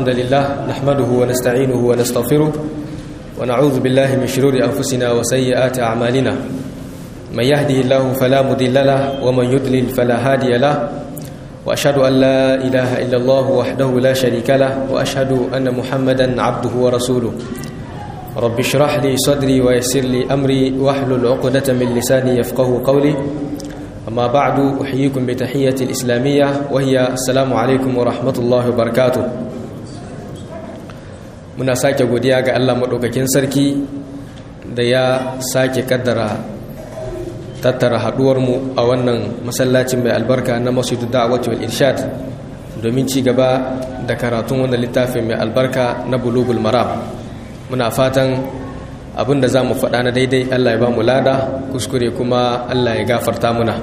الحمد لله نحمده ونستعينه ونستغفره ونعوذ بالله من شرور أنفسنا وسيئات أعمالنا من يهده الله فلا مضل له ومن يضلل فلا هادي له وأشهد أن لا إله إلا الله وحده لا شريك له وأشهد أن محمدا عبده ورسوله رب اشرح لي صدري ويسر لي أمري واحلل عقدة من لساني يفقه قولي أما بعد أحييكم بتحية الإسلامية وهي السلام عليكم ورحمة الله وبركاته muna sake godiya ga Allah maɗaukakin sarki da ya sake kaddara tattara haɗuwarmu a wannan masallacin mai albarka na masjidu da'awati wal irshad domin ci gaba da karatun wannan littafin mai albarka na bulugul maram muna fatan abin da za mu faɗa na daidai Allah ya ba mu lada kuskure kuma Allah ya gafarta muna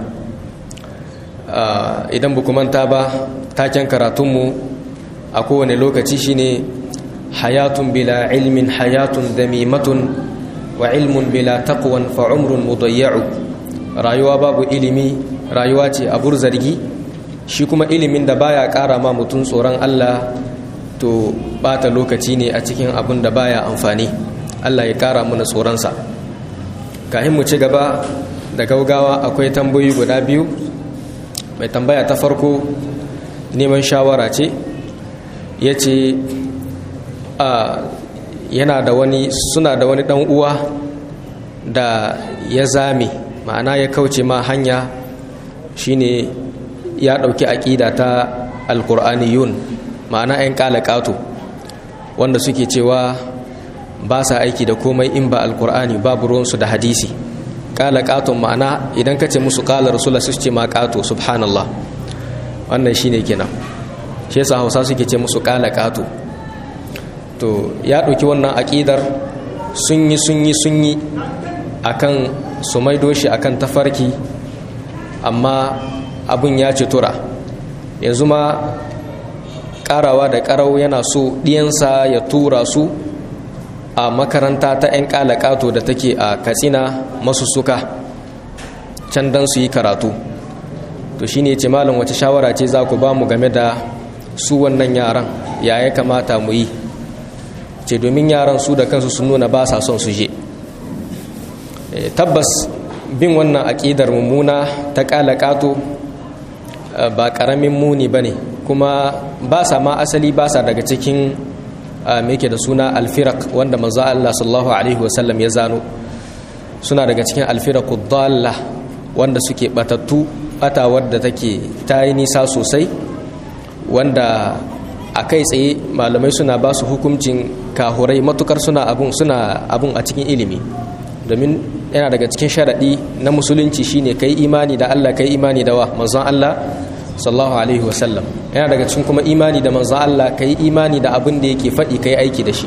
idan bu manta ba taken karatunmu a kowane lokaci shine hayatun bila ilmin hayatun damimatun wa ilmun bila taqwan fa umrun mudayya'u rayuwa babu ilimi rayuwa ce abur zargi shi kuma ilimin da baya ƙara ma mutum tsoron Allah to bata lokaci ne a cikin abin da baya amfani Allah ya ƙara mana tsoronsa kahin mu ci gaba da gaugawa akwai tambayoyi guda biyu mai tambaya ta farko neman shawara ce ya ce yana da wani suna da wani dan uwa da ya zame ma'ana ya kauce ma hanya shine ya ɗauki aƙida ta alƙur'aniyun ma'ana 'yan ƙato wanda suke cewa ba sa aiki da komai in ba alƙur'ani babu ruwansu da hadisi ƙaton ma'ana idan ka ce musu ƙalar rasula su ce ma ƙato subhanallah wannan shine kenan shi yasa hausa suke ce musu ƙato to ya ɗauki wannan aƙidar sun yi sun yi sun yi akan su maido shi akan tafarki amma abin ya ci tura yanzu ma ƙarawa da ƙarau yana so ɗiyansa ya tura su a makaranta ta 'yan ƙalaƙato da take a katsina masu suka can don su yi karatu to shine ce malam wace shawara ce za ku ba mu game da su wannan yaran ya ya kamata mu yi ce domin yaran su da kansu sun nuna ba sa son su je tabbas bin wannan aƙidar mummuna ta ƙalaƙato ba ƙaramin muni ba ne kuma ba sa ma asali ba sa daga cikin meke da suna alfirak wanda manzo Allah sallallahu alaihi wasallam ya zano suna daga cikin alfiraku dalla wanda suke batattu bata wadda take ta yi nisa sosai wanda a kai tsaye malamai suna ba su hukuncin kahurai matukar suna abun suna abun a cikin ilimi domin yana daga cikin sharaɗi na musulunci shine kai imani da Allah kai imani da wa manzon Allah sallallahu alaihi wasallam yana daga cikin kuma imani da manzon Allah kai imani da abin da yake faɗi kai aiki da shi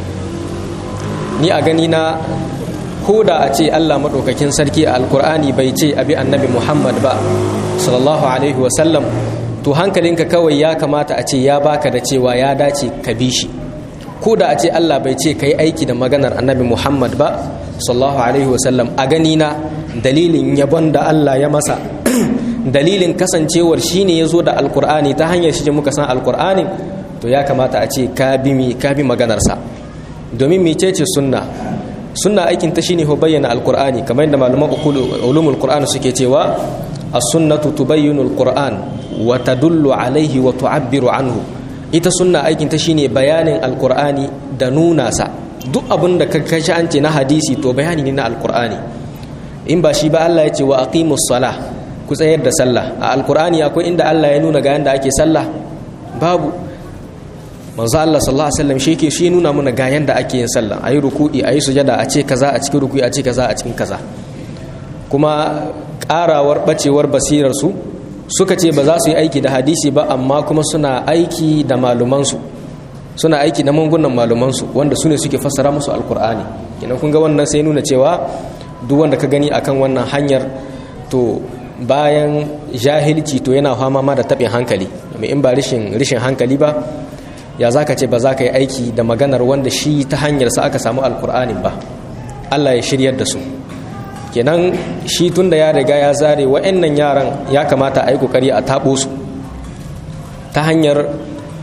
ni a gani na ko da a ce Allah maɗaukakin sarki a alkur'ani bai ce abi annabi Muhammad ba sallallahu alaihi wasallam to hankalinka kawai ya kamata a ce ya baka da cewa ya dace ka bi shi ko da a ce Allah bai ce ka yi aiki da maganar annabi Muhammad ba sallallahu alaihi wasallam a gani na dalilin yabon da Allah ya masa dalilin kasancewar shi ne ya zo da alkur'ani ta hanyar shi muka san alkur'anin to ya kamata a ce ka bi mi ka bi maganarsa domin mecece sunna sunna aikin ta shine ho bayyana alkur'ani kamar yadda malaman ulumul qur'an suke cewa as-sunnatu tubayyinu al-qur'an wa tadullu alaihi wa tu'abbiru anhu ita sunna aikin ta shine bayanin alqur'ani da nuna sa duk abin da ka kashi an ce na hadisi to bayani ne na alqur'ani in ba shi ba Allah ya ce wa aqimus salah ku tsayar da sallah a alqur'ani akwai inda Allah ya nuna ga yanda ake sallah babu manzo Allah sallallahu alaihi wasallam shi ke shi nuna mana ga yanda ake yin sallah ayi ruku'i ayi sujada a ce kaza a cikin ruku'i a ce kaza a cikin kaza kuma karawar bacewar basirar su suka ce ba za su yi aiki da hadisi ba amma kuma suna aiki da malumansu suna aiki da mangunan malumansu wanda su ne suke fassara musu alkur'ani kenan kun ga wannan sai nuna cewa duk wanda ka gani akan wannan hanyar to bayan jahilci to yana fama ma da taɓin hankali domin in ba rishin rishin hankali ba ya za ka ce ba za ka yi aiki da maganar wanda shi ta hanyarsa aka samu alkur'anin ba allah ya shiryar da su kenan shi tun da ya riga ya zare wa'annan yaran ya kamata a yi kokari a taɓo su ta hanyar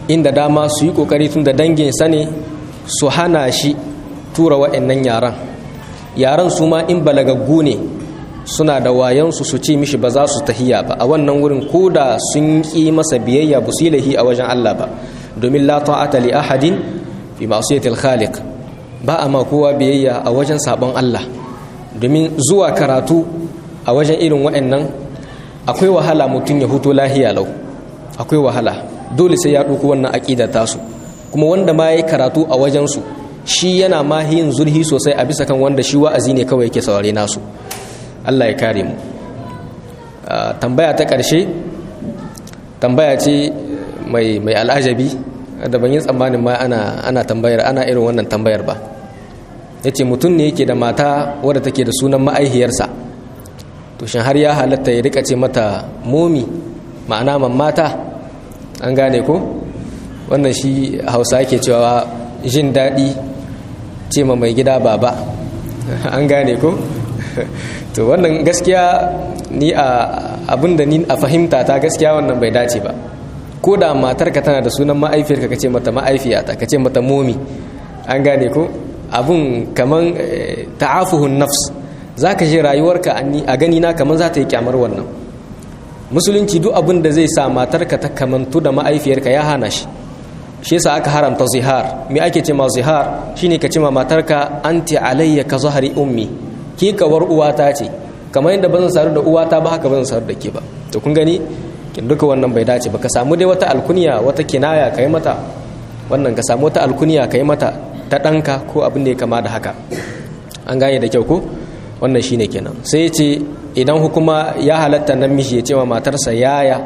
inda dama su yi kokari tun da danginsa ne su hana shi tura wa'annan yaran yaran su ma in balagaggu ne suna da wayansu su ce mishi ba za su tahiya ba a wannan wurin ko da sun ƙi masa biyayya ba su yi lahi a wajen Allah ba domin la ta'ata li ahadin fi ma'siyatil khaliq ba a ma kowa biyayya a wajen sabon Allah domin zuwa karatu a wajen irin waɗannan akwai wahala mutum ya huto lahiya lau akwai wahala dole sai ya ɗauko wannan aƙida tasu kuma wanda ma ya karatu a wajensu shi yana ma yin zurhi sosai a bisa kan wanda shi wa'azi ne kawai yake saurare nasu Allah ya kare mu tambaya ta ƙarshe tambaya ce mai mai al'ajabi da ban yi tsammanin ma ana ana tambayar ana irin wannan tambayar ba yace mutum ne yake da mata wadda take da sunan ma'aihiyarsa to shin har ya halatta ya rika ce mata momi ma'ana mata an gane ko wannan shi hausa yake cewa jin daɗi ce ma mai gida baba an gane ko to wannan gaskiya ni a abinda ni a fahimta ta gaskiya wannan bai dace ba ko da matarka tana da sunan ma'aifiyarka ka ce mata ma'aifiyata ka ce mata momi an gane ko abun kaman ta'afuhun nafs za ka ji rayuwarka a gani na kaman za ta yi kyamar wannan musulunci duk abin da zai sa matarka ta kamantu da ma'aifiyarka ya hana shi shi yasa aka haramta zihar me ake ce ma zihar shine ka ce ma matarka anti alayya ka zahari ummi ki kawar uwata ce kamar yadda bazan saru da uwata ba haka bazan saru da ke ba to kun gani kin duka wannan bai dace ba ka samu dai wata alkunya wata kinaya kai mata wannan ka samu wata alkunya kai mata ta ɗanka ko abin da ya kama da haka an gane da kyau ko wannan shine kenan sai ya ce idan hukuma ya halatta namiji ya ce ma matarsa yaya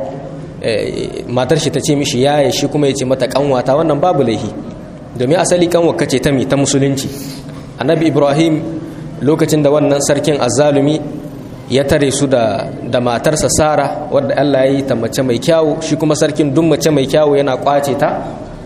matar shi ta ce mishi yaya shi kuma ya ce mata kanwata wannan babu laihi domin asali kanwa kace ta mi ta musulunci annabi ibrahim lokacin da wannan sarkin azzalumi ya tare su da da matarsa sara wadda Allah ya yi ta mace mai kyawu shi kuma sarkin duk mace mai kyawu yana kwace ta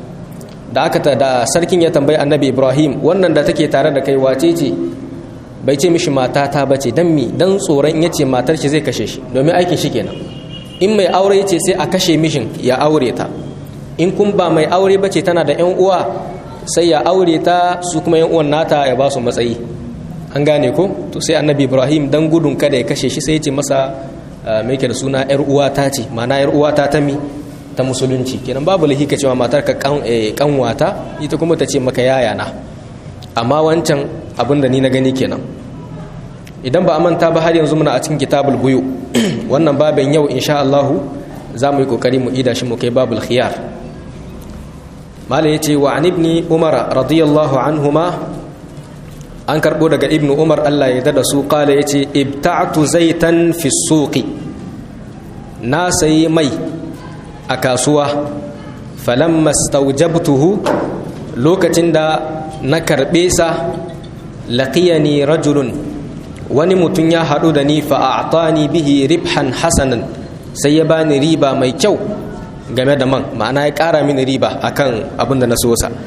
da aka ta da sarkin ya tambayi annabi ibrahim wannan da take tare da kai wace ce bai ce mishi mata ta bace dan mi dan tsoron in yace matar shi zai kashe shi domin aikin shi kenan in mai aure yace sai a kashe mishin ya aure ta in kun ba mai aure bace tana da yan uwa sai ya aure ta su kuma yan uwan nata ya ba su matsayi an gane ko to sai annabi ibrahim dan gudun kada ya kashe shi sai ya ce masa mai da suna yar uwa ta ce ma'ana yar uwa ta ta mi ta musulunci kenan babu lahi ka cewa matar ka kanwata ita kuma ta ce maka yaya na amma wancan abin da ni na gani kenan idan ba a manta ba har yanzu muna a cikin kitabul buyu wannan babin yau insha Allah za mu yi kokari mu ida shi mu kai babul khiyar malai yace wa an ibni umar radiyallahu anhuma an karbo daga ibnu umar Allah ya dada su kala yace ibta'tu zaitan fi suqi na sayi mai a kasuwa falamma staujabtuhu lokacin da na karbe sa laqiyani rajulun wani mutum ya haɗu da ni fa'atani bihi ribhan hasanan sai ya bani riba mai kyau game da man ma'ana ya ƙara mini riba akan abin da na so sa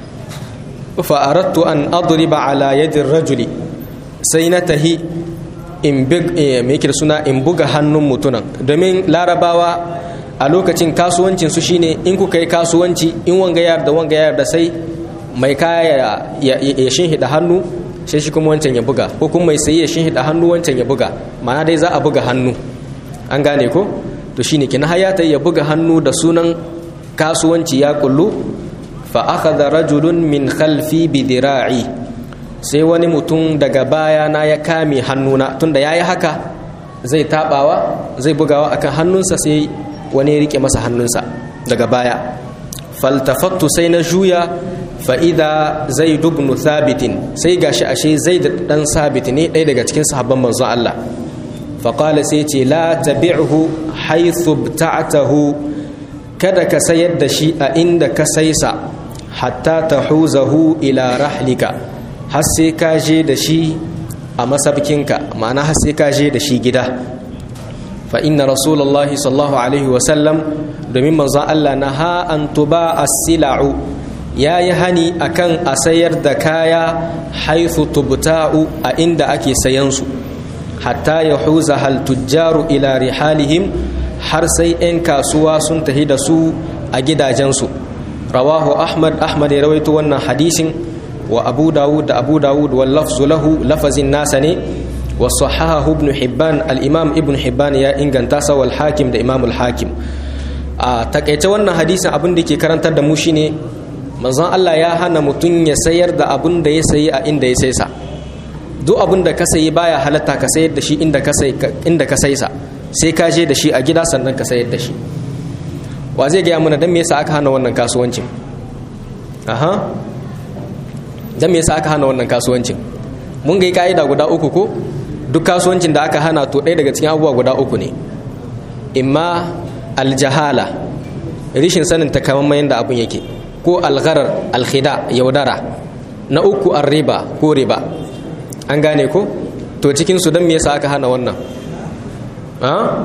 fa'arattu an adriba ala yadin rajuli sai na tahi in suna in buga hannun mutunan domin larabawa a lokacin kasuwancin su shine in kuka yi kasuwanci in wanga yar da wanga yar da sai mai kaya ya shinhida hannu sai shi kuma wancan ya buga ko kuma mai sayi ya shinhida hannu wancan ya buga ma'ana dai za a buga hannu an gane ko to shine kina hayata ya buga hannu da sunan kasuwanci ya kullu fa akhadha rajulun min khalfi bi dira'i sai wani mutum daga baya na ya kame hannuna tunda yayi haka zai tabawa zai bugawa akan hannunsa sai wani ya rike masa hannunsa daga baya faltafattu sai na juya fa'ida zai dubnu thabitin sai gashi ashe zai da ɗan sabit ne ɗaya daga cikin sahabban manzon Allah faƙala sai ce la tabi'hu haithu ta'atahu kada ka sayar da shi a inda ka saisa hatta ta huzahu ila rahlika har sai ka je da shi a masabkinka ma'ana har sai ka je da shi gida fa inna rasulullahi sallallahu alaihi wasallam domin manzon Allah na ha an tuba as-sila'u ya yi hani akan a sayar da kaya haithu tubta'u a inda ake sayansu hatta ya huza hal tujjaru ila rihalihim har sai 'yan kasuwa sun tahi da su a gidajensu rawahu ahmad ahmad ya rawaito wannan hadisin wa abu dawud da abu dawud wal lafzu lahu lafazin nasa ne wa sahahahu ibn hibban al imam ibn hibban ya inganta sa wal hakim da imam al hakim a takaice wannan hadisin abin da ke karantar da mu shine manzon Allah ya hana mutum ya sayar da abin da ya sayi a inda ya sai sa duk abin da ka sayi baya halatta ka sayar da shi inda ka sai inda ka sai sa sai ka je da shi a gida sannan ka sayar da shi wa zai gaya mana dan me yasa aka hana wannan kasuwancin aha dan me yasa aka hana wannan kasuwancin mun ga ka'ida guda uku ko duk kasuwancin da aka hana to ɗaya daga cikin abubuwa guda uku ne imma aljahala rishin sanin takamaiman yadda abun yake ko algharar alkhida yaudara na uku riba ko riba an gane ko to cikin su don me yasa aka hana wannan ha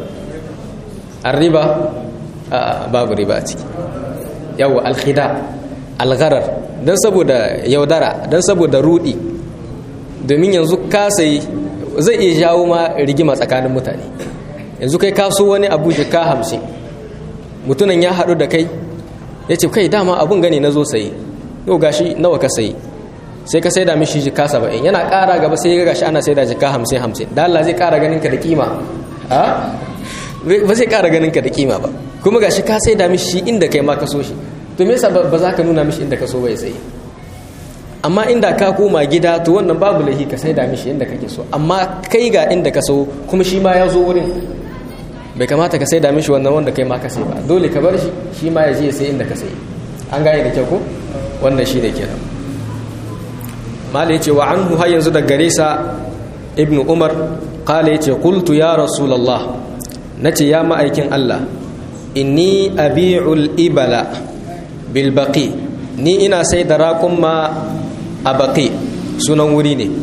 arriba babu riba a ciki yawa alkhida algharar don saboda yaudara don saboda rudi domin yanzu ka sai zai iya jawo ma rigima tsakanin mutane yanzu kai kaso wani abu jika hamsin mutunan ya haɗu da kai ya ce kai dama abun gani na zo sayi yau gashi nawa ka sayi sai ka sai da mishi jika saba'in yana ƙara gaba sai ya gashi ana sai da jika hamsin hamsin da Allah zai ƙara ganin ka da kima ba zai ƙara ganin ka da kima ba kuma gashi ka sai da mishi inda kai ma ka so shi to me yasa ba za ka nuna mishi inda ka so bai sayi amma inda ka koma gida to wannan babu laifi ka sai da mishi inda kake so amma kai ga inda ka so kuma shi ma ya zo wurin bai kamata ka sai da mishi wannan wanda kai ma ka sai ba dole ka bar shi shi ma ya je ya sai inda ka sai an gane da kyau ko wannan shi ne kenan mala yace wa anhu har yanzu da gare sa ibn umar qala yace qultu ya rasulullah nace ya ma'aikin Allah inni abi'ul ibala bil baqi ni ina sai da raƙumma a baqi sunan wuri ne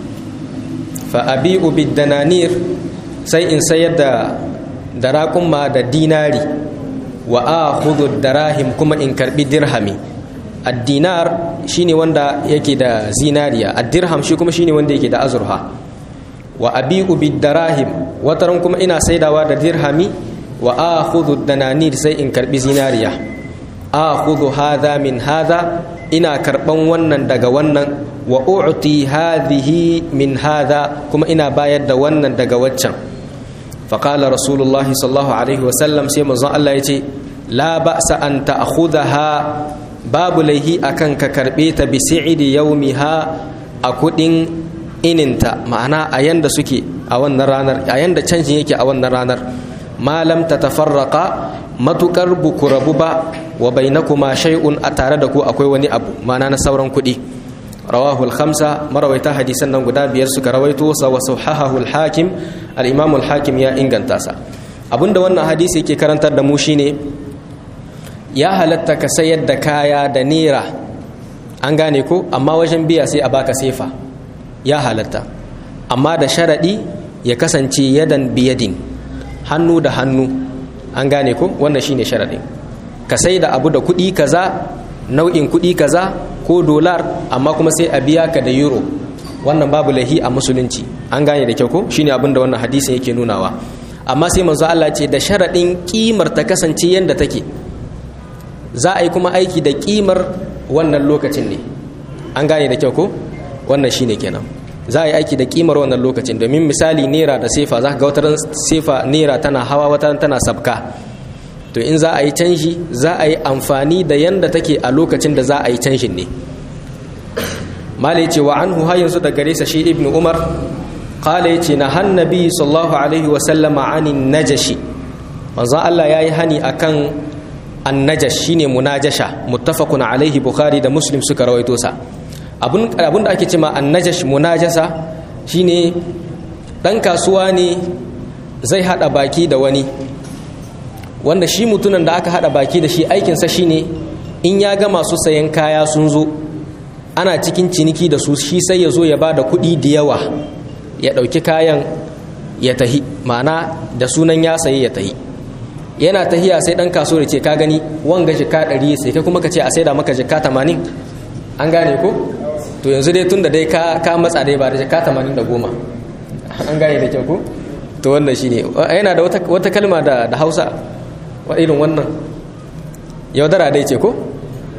fa abi'u bid dananir sai in sayar da da raƙumma da dinari wa akhudhu darahim kuma in karbi dirhami ad-dinar shine wanda yake da zinariya ad-dirham shi kuma shine wanda yake da azurha wa abi'u bid-darahim wataran kuma ina saidawa da dirhami wa akhudhu dananir sai in karbi zinariya akhudhu hadha min hadha ina karban wannan daga wannan wa u'ti hadhihi min hadha kuma ina bayar da wannan daga waccan فقال رسول الله صلى الله عليه وسلم سيما الله يتي لا بأس أن تأخذها باب ليه أكن ككربيت بسعد يومها أكدين ininta ma'ana a yanda suke a wannan ranar a yanda canjin yake a wannan ranar malam ta tafarraka matukar buku rabu ba wa bainakuma shay'un a tare da ku akwai wani abu ma'ana na sauran kuɗi rawahu al-khamsa marawaita hadisan nan guda biyar suka rawaito sa wa sahahahu al-hakim al-imam al-hakim ya inganta sa abinda wannan hadisi yake karantar da mu shine ya halatta ka sayar da kaya da naira an gane ko amma wajen biya sai a baka sefa ya halatta amma da sharadi ya kasance yadan biyadin hannu da hannu an gane ko wannan shine sharadin ka sai da abu da kuɗi kaza nau'in kuɗi kaza ko dolar amma kuma sai a biya ka da euro wannan babu lahi a musulunci an gane da kyau ko shine abin da wannan hadisin yake nunawa amma sai manzo Allah ce da sharadin kimar ta kasance yanda take za a yi kuma aiki da kimar wannan lokacin ne an gane da kyau ko wannan shine kenan za a yi aiki da kimar wannan lokacin domin misali naira da sefa za ka ga wata sefa naira tana hawa wata tana sabka to in za a yi canji za a yi amfani da yanda take a lokacin da za a yi canjin ne mala yace wa anhu har yanzu da gare sa shi ibnu umar qala yace na hannabi sallallahu alaihi wa sallama anin najashi manzo Allah yayi hani akan annajash shine munajasha muttafaqun alaihi bukhari da muslim suka rawaito sa abun abun da ake cewa annajash munajasa shine dan kasuwa ne zai hada baki da wani wanda shi mutunan da aka hada baki da shi aikinsa shine in ya ga masu sayan kaya sun zo ana cikin ciniki da su shi sai ya zo ya ba da kuɗi da yawa ya ɗauki kayan ya tahi ma'ana da sunan ya sayi ya tahi yana tahiya sai ɗan kaso da ce ka gani wanga jika ɗari sai kai kuma ka ce a saida maka jika tamanin an gane ko to yanzu dai tun da dai ka matsa dai ba da jika tamanin da goma an gane da kyau ko to wannan shine yana da wata kalma da hausa wa irin wannan yaudara dai ce ko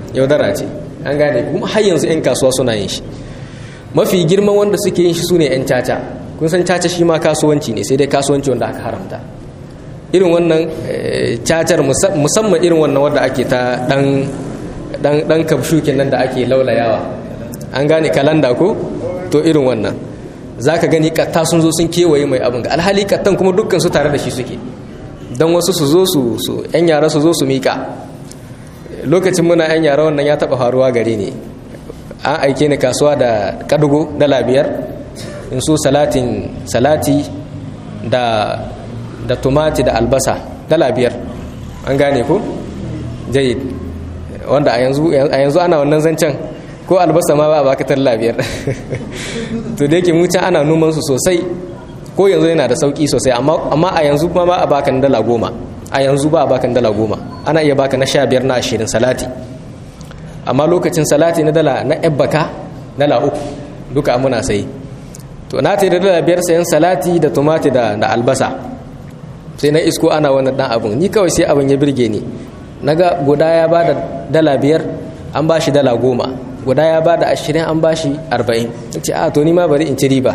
yaudara ce an gane kuma har yanzu 'yan kasuwa suna yin shi mafi girman wanda suke yin shi su ne 'yan caca kun san caca shi ma kasuwanci ne sai dai kasuwanci wanda aka haramta irin wannan cacar musamman irin wannan wadda ake ta dan dan kabshu kenan da ake laulayawa an gane kalanda ko to irin wannan zaka gani katta sun zo sun kewaye mai abin ga alhali kattan kuma dukkan su tare da shi suke don wasu su zo su su yan yara su zo su mika lokacin muna yan yara wannan ya taba faruwa gare ne an aike ni kasuwa da kadugo dala biyar in so salatin salati da da tumati da albasa dala biyar an gane ko jayid wanda a yanzu ana wannan zancen ko albasa ma ba a baka talla biyar to da yake mucan ana noman su sosai ko yanzu yana da sauki sosai amma a yanzu ma ba a baka dala goma a yanzu ba a baka dala goma ana iya baka na sha biyar na ashirin salati amma lokacin salati na dala na ebbaka dala uku duka muna sai to na ta da dala biyar sayan salati da tumati da albasa sai na isko ana wannan dan abun ni kawai sai abin ya birge ni naga guda ya ba da dala biyar an ba shi dala goma guda ya ba da ashirin an ba shi arba'in ce a to ni ma bari in ci riba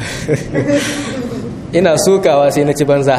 ina sokawa sai na ci banza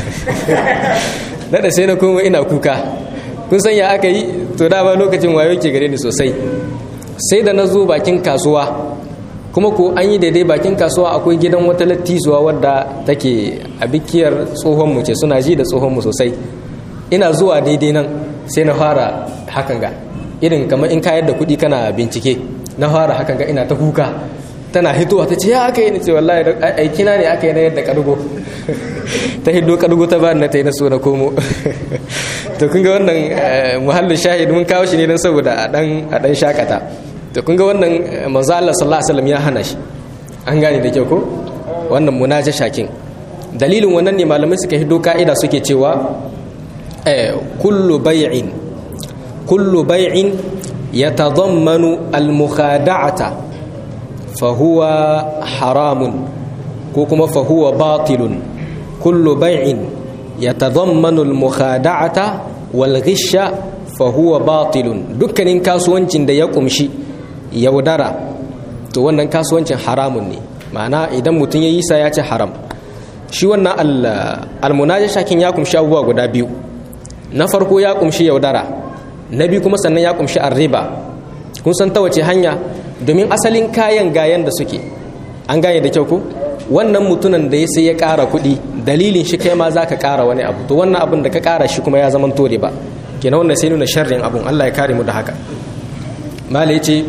da sai na koma ina kuka kun san ya aka yi to dama lokacin wayo ke gare ni sosai sai da na zo bakin kasuwa kuma ko an yi daidai bakin kasuwa akwai gidan wata lattizuwa wadda take a bikiyar tsohonmu ce suna ji da tsohonmu sosai ina zuwa daidai nan sai na fara hakan ga irin kamar in kayar da kuɗi kana bincike na fara hakan ga ina ta kuka tana hitowa ta ce ya aka yi ni ce wallahi aikina ne aka yi na yadda kadugo ta hiddo kadugo ta ba na ta yi na so na komo to kun ga wannan muhallin shahid mun kawo shi ne don saboda a dan shakata to kun ga wannan manzo Allah sallallahu alaihi wasallam ya hana shi an gane da kyau ko wannan munaja shakin dalilin wannan ne malamai suka hiddo ka'ida suke cewa eh kullu bay'in kullu bay'in yatadammanu al-mukhada'ata fa huwa haramun ko kuma fa huwa batilun kullu bay'in yatadammanu al-mukhada'ata wal ghisha fa huwa batilun dukkanin kasuwancin da ya kumshi yaudara to wannan kasuwancin haramun ne ma'ana idan mutum ya yi sa ya ce haram shi wannan almunajashakin ya kumshi abubuwa guda biyu na farko ya kumshi yaudara na biyu kuma sannan ya kumshi arriba kun san ta wace hanya domin asalin kayan gayan da suke an gane da kyau ko wannan mutunan da ya sai ya ƙara kuɗi dalilin shi kai ma za ka ƙara wani abu to wannan abin da ka ƙara shi kuma ya zama tore ba kenan wannan sai nuna sharrin abun Allah ya kare mu da haka mala yace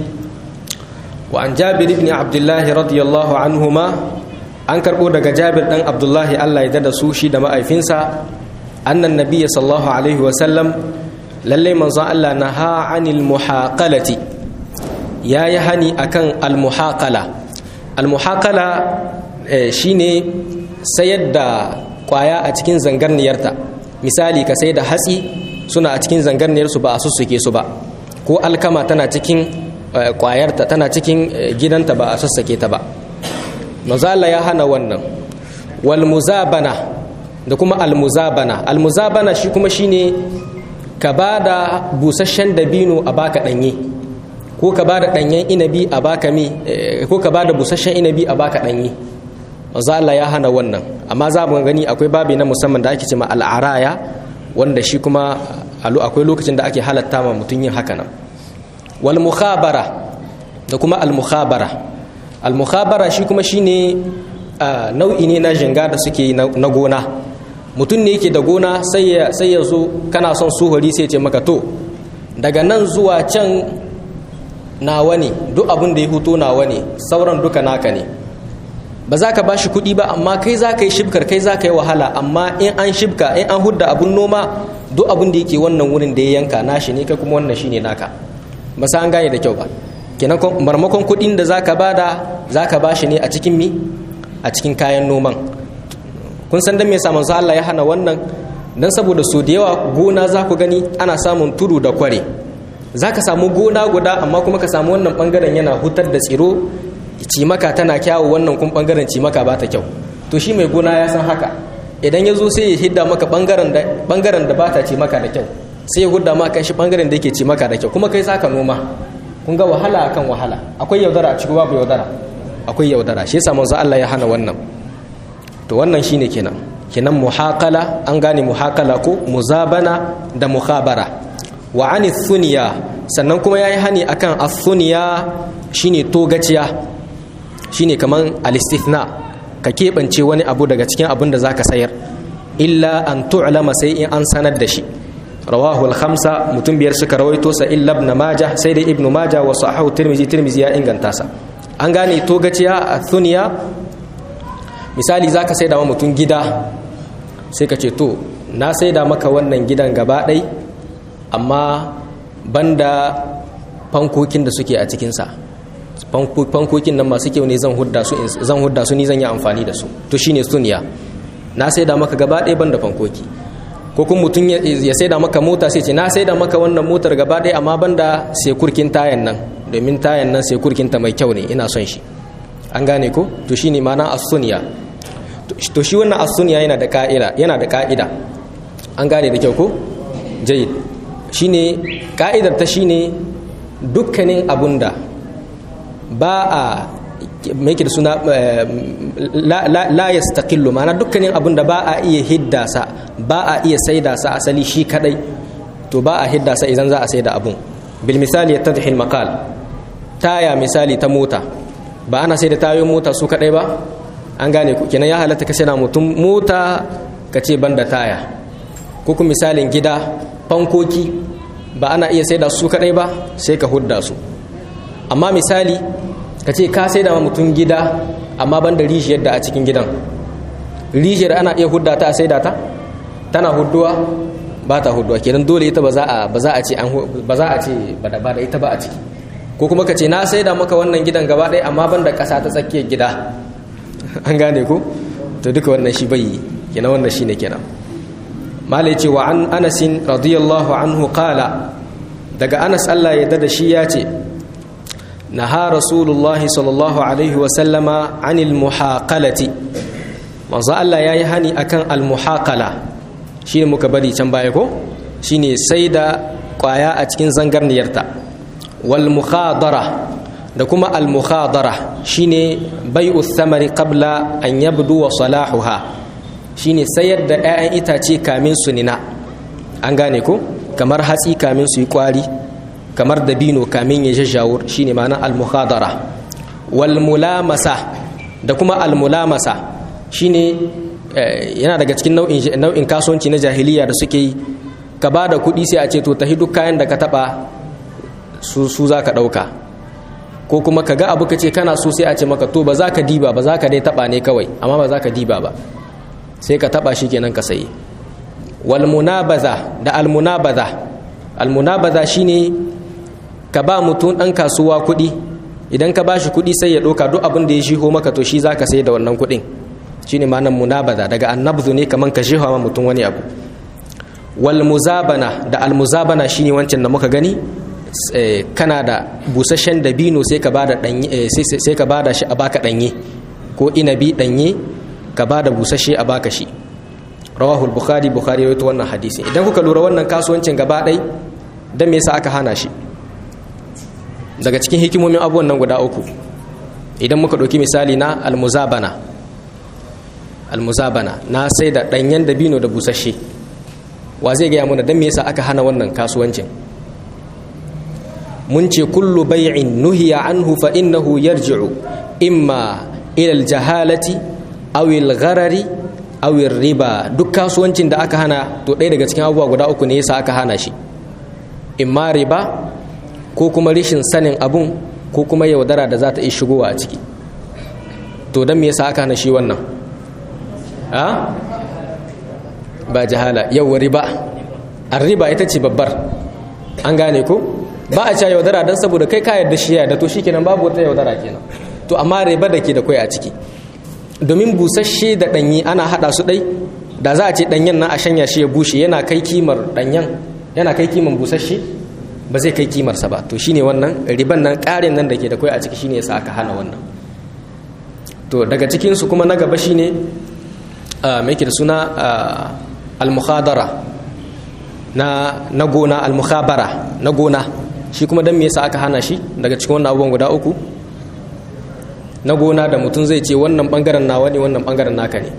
wa an jabir ibn abdullah radiyallahu anhuma an karbo daga jabir dan abdullahi Allah ya da su shi da ma'aifinsa annan nabiyyi sallallahu alaihi wa sallam lalle manzon Allah naha anil muhaqalati yayi hani akan al muhaqala al muhaqala shine sayar da kwaya a cikin zangarniyarta misali ka sai da hatsi suna a cikin zangarniyarsu ba a sussuke su ba ko alkama tana cikin kwayarta tana cikin gidanta ba a sassake ta ba mazala ya hana wannan wal muzabana da kuma al muzabana al muzabana shi kuma shine ka ba da busasshen dabino a baka danye ko ka ba da danyen inabi a baka mi ko ka ba da busasshen inabi a baka danye mazala ya hana wannan amma za mu gani akwai babi na musamman da ake cewa al'araya wanda shi kuma akwai lokacin da ake halatta ma mutum yin haka nan wal mukhabara da kuma al mukhabara al mukhabara shi kuma shine nau'i ne na jinga da suke yi na gona mutum ne yake da gona sai ya sai ya zo kana son suhuri sai ce maka to daga nan zuwa can nawa ne duk abin da ya huto nawa ne sauran duka naka ne ba za ka ba shi kuɗi ba amma kai za ka yi shibkar kai za ka yi wahala amma in an shibka in an hudda abun noma duk abin da yake wannan wurin da ya yanka nashi ne kai kuma wannan shine naka ba sa an gane da kyau ba kenan marmakon kuɗin da za ka bada za ka ba shi ne a cikin mi a cikin kayan noman kun san dan me yasa manzo Allah ya hana wannan dan saboda so da yawa gona za ku gani ana samun tudu da kware za ka samu gona guda amma kuma ka samu wannan bangaren yana hutar da tsiro cimaka tana kyawu wannan kun bangaren cimaka ba ta kyau to shi mai gona ya san haka idan ya zo sai ya hidda maka bangaren da bangaren da ba ta cimaka da kyau sai ya hudda ma kan shi bangaren da yake ci maka da kyau kuma kai saka noma kun ga wahala akan wahala akwai yaudara a ciki babu yaudara akwai yaudara shi yasa manzo Allah ya hana wannan to wannan shine kenan kenan muhaqala an gane muhaqala ko muzabana da mukhabara wa ani thuniya sannan kuma yayi hani akan as-thuniya shine togaciya shine kaman al-istithna ka keɓance wani abu daga cikin abin da zaka sayar illa an tu'lama sai in an sanar da shi rawahu al-khamsa mutum biyar suka rawaito sa illa ibn majah sai dai ibn majah wa sahahu tirmizi tirmizi ya inganta sa an gane togaciya athuniya misali zaka saida wa mutum gida sai ka ce to na saida maka wannan gidan gaba ɗai amma banda fankokin da suke a cikinsa fankokin nan masu kyau ne zan hudda su zan hudda su ni zan yi amfani da su to shine suniya na saida maka gaba ɗaya banda fankoki ko kuma mutum ya saida maka mota sai ce na saida maka wannan motar gaba ɗaya amma banda sai kurkin tayan nan domin tayan nan sai kurkin ta mai kyau ne ina son shi an gane ko to shine ma'ana as-sunya to shi wannan as-sunya yana da ka'ida yana da ka'ida an gane da kyau ko jayyid shine ka'idar ta shine dukkanin abunda ba a mai da suna la ya staƙillu mana dukkanin abin da ba a iya hiddasa ba a iya saida sa asali shi kadai to ba a hiddasa idan za a saida abun bil misali ya tadhil maqal taya misali ta mota ba ana saida tayoyin mota su kadai ba an gane ku kenan ya halatta ka saida mutum mota ka ce banda taya ko kuma misalin gida fankoki ba ana iya saida su kadai ba sai ka hudda su amma misali ka ce ka sai da mutum gida amma ban da rishiyar da a cikin gidan rishiyar ana iya hudda ta a sai da ta tana hudduwa ba ta hudduwa kenan dole ita ba za a ba za a ce ba za a ce ba da ba da ita ba a ciki ko kuma ka ce na sai da maka wannan gidan gaba ɗaya amma ban da ƙasa ta tsakiyar gida an gane ko to duka wannan shi bai kenan wannan shine kenan malai ce wa an anasin radiyallahu anhu qala daga anas Allah ya da shi ya ce نهى رسول الله صلى الله عليه وسلم عن المحاقلة manzo Allah yayi hani akan almuhaqala shine muka bari can baya ko shine sai da kwaya a cikin zangarniyarta wal mukhadara da kuma al mukhadara shine bai'u thamari qabla an yabdu wa salahuha shine sayar da 'ya'yan itace kamin su nina an gane ko kamar hatsi kamin su yi kwari kamar dabino kamin ya jajjawur shine ma'ana al-mukhadara wal mulamasa da kuma al mulamasa shine yana daga cikin nau'in nau'in kasuwanci na jahiliya da suke yi ka ba da kuɗi sai a ce to tahi duk kayan da ka taba su su za ka ɗauka ko kuma ka ga abu ka ce kana so sai a ce maka to ba za ka diba ba za ka dai taba ne kawai amma ba za ka diba ba sai ka taba shi kenan ka sayi wal munabaza da al munabaza al munabaza shine ka ba mutum ɗan kasuwa kuɗi idan ka ba shi kuɗi sai ya ɗauka duk abin da ya shiho maka to shi za ka sai da wannan kuɗin shi ne ma'anar munabaza daga annabzu ne kamar ka shiho ma mutum wani abu wal muzabana da al muzabana shi ne wancan da muka gani kana da busasshen dabino sai ka bada ɗanye sai ka bada shi a baka ɗanye ko inabi ɗanye ka bada busasshe a baka shi rawahul bukhari bukhari rawaito wannan hadisi idan kuka lura wannan kasuwancin gaba ɗai dan me yasa aka hana shi daga cikin hikimomin abubuwan nan guda uku idan muka ɗauki misali na almuzabana almuzabana na sai da ɗanyen dabino da busasshe wa zai gaya mana don me yasa aka hana wannan kasuwancin mun ce kullu bai'in nuhiya anhu fa innahu yarji'u imma ila aljahalati aw algharari aw riba duk kasuwancin da aka hana to ɗaya daga cikin abubuwa guda uku ne yasa aka hana shi imma riba ko kuma rishin sanin abun ko kuma yaudara da za ta iya shigowa a ciki to don me yasa aka hana shi wannan a ba jahala yau riba an riba ita ce babbar an gane ko ba a ca yaudara don saboda kai ka yarda shi yarda to shi kenan babu wata yaudara kenan to amma riba da ke da kwai a ciki domin busasshe da ɗanyi ana haɗa su ɗai da za a ce ɗanyen nan a shanya shi ya bushe yana kai kimar ɗanyen yana kai kimar busasshe ba zai kai kimarsa ba to shine wannan riban nan ƙarin nan da ke da kai a ciki shine yasa aka hana wannan to daga cikin su kuma na gaba shine me yake da suna al-mukhadara na na gona al-mukhabara na gona shi kuma dan me yasa aka hana shi daga cikin wannan abubuwan guda uku na gona da mutum zai ce wannan bangaren nawa ne wannan bangaren naka ne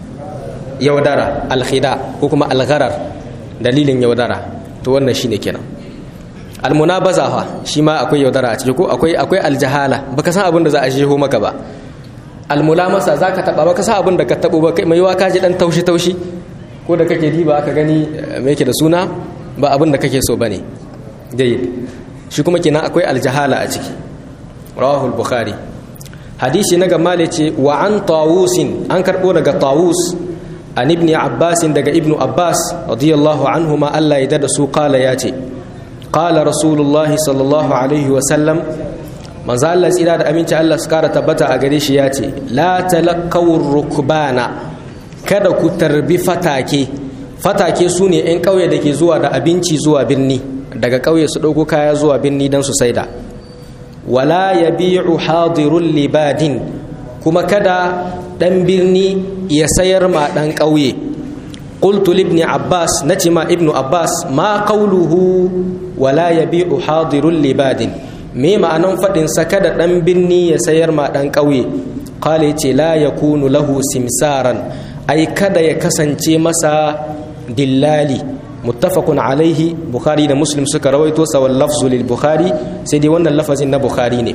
yaudara alkhida ko kuma algharar dalilin yaudara to wannan shine kenan almunabaza fa shi ma akwai yaudara a ciki ko akwai akwai aljahala baka san abin da za a jeho maka ba almulamasa zaka taba baka san abin da ka tabo ba kai mai yiwa ka ji dan taushi taushi ko da kake diba aka gani me yake da suna ba abin da kake so bane jayyid shi kuma kenan akwai aljahala a ciki rawahu al-bukhari hadisi na gama ce wa an tawusin an karbo daga tawus an ibn abbas daga ibn abbas radiyallahu anhu ma Allah ya da su kala ya ce qala rasulullah sallallahu alaihi wa sallam manzo Allah tsira da aminci Allah su kara tabbata a gare shi ya ce la talaqawur rukbana kada ku tarbi fatake fatake su ne 'yan ƙauye da ke zuwa da abinci zuwa birni daga ƙauye su ɗauko kaya zuwa birni don su saida wala ya bi'u hadirun libadin kuma kada ɗan birni ya sayar ma ɗan ƙauye qultu libni abbas na ce ma ibnu abbas ma qawluhu wala ya bi'u hadirun libadin me ma'anan faɗinsa kada ɗan birni ya sayar ma ɗan ƙauye kale ce la ya kunu lahu simsaran ai kada ya kasance masa dillali muttafaqun alaihi bukhari da muslim suka rawaito sawal lafzu lil bukhari sai dai wannan lafazin na bukhari ne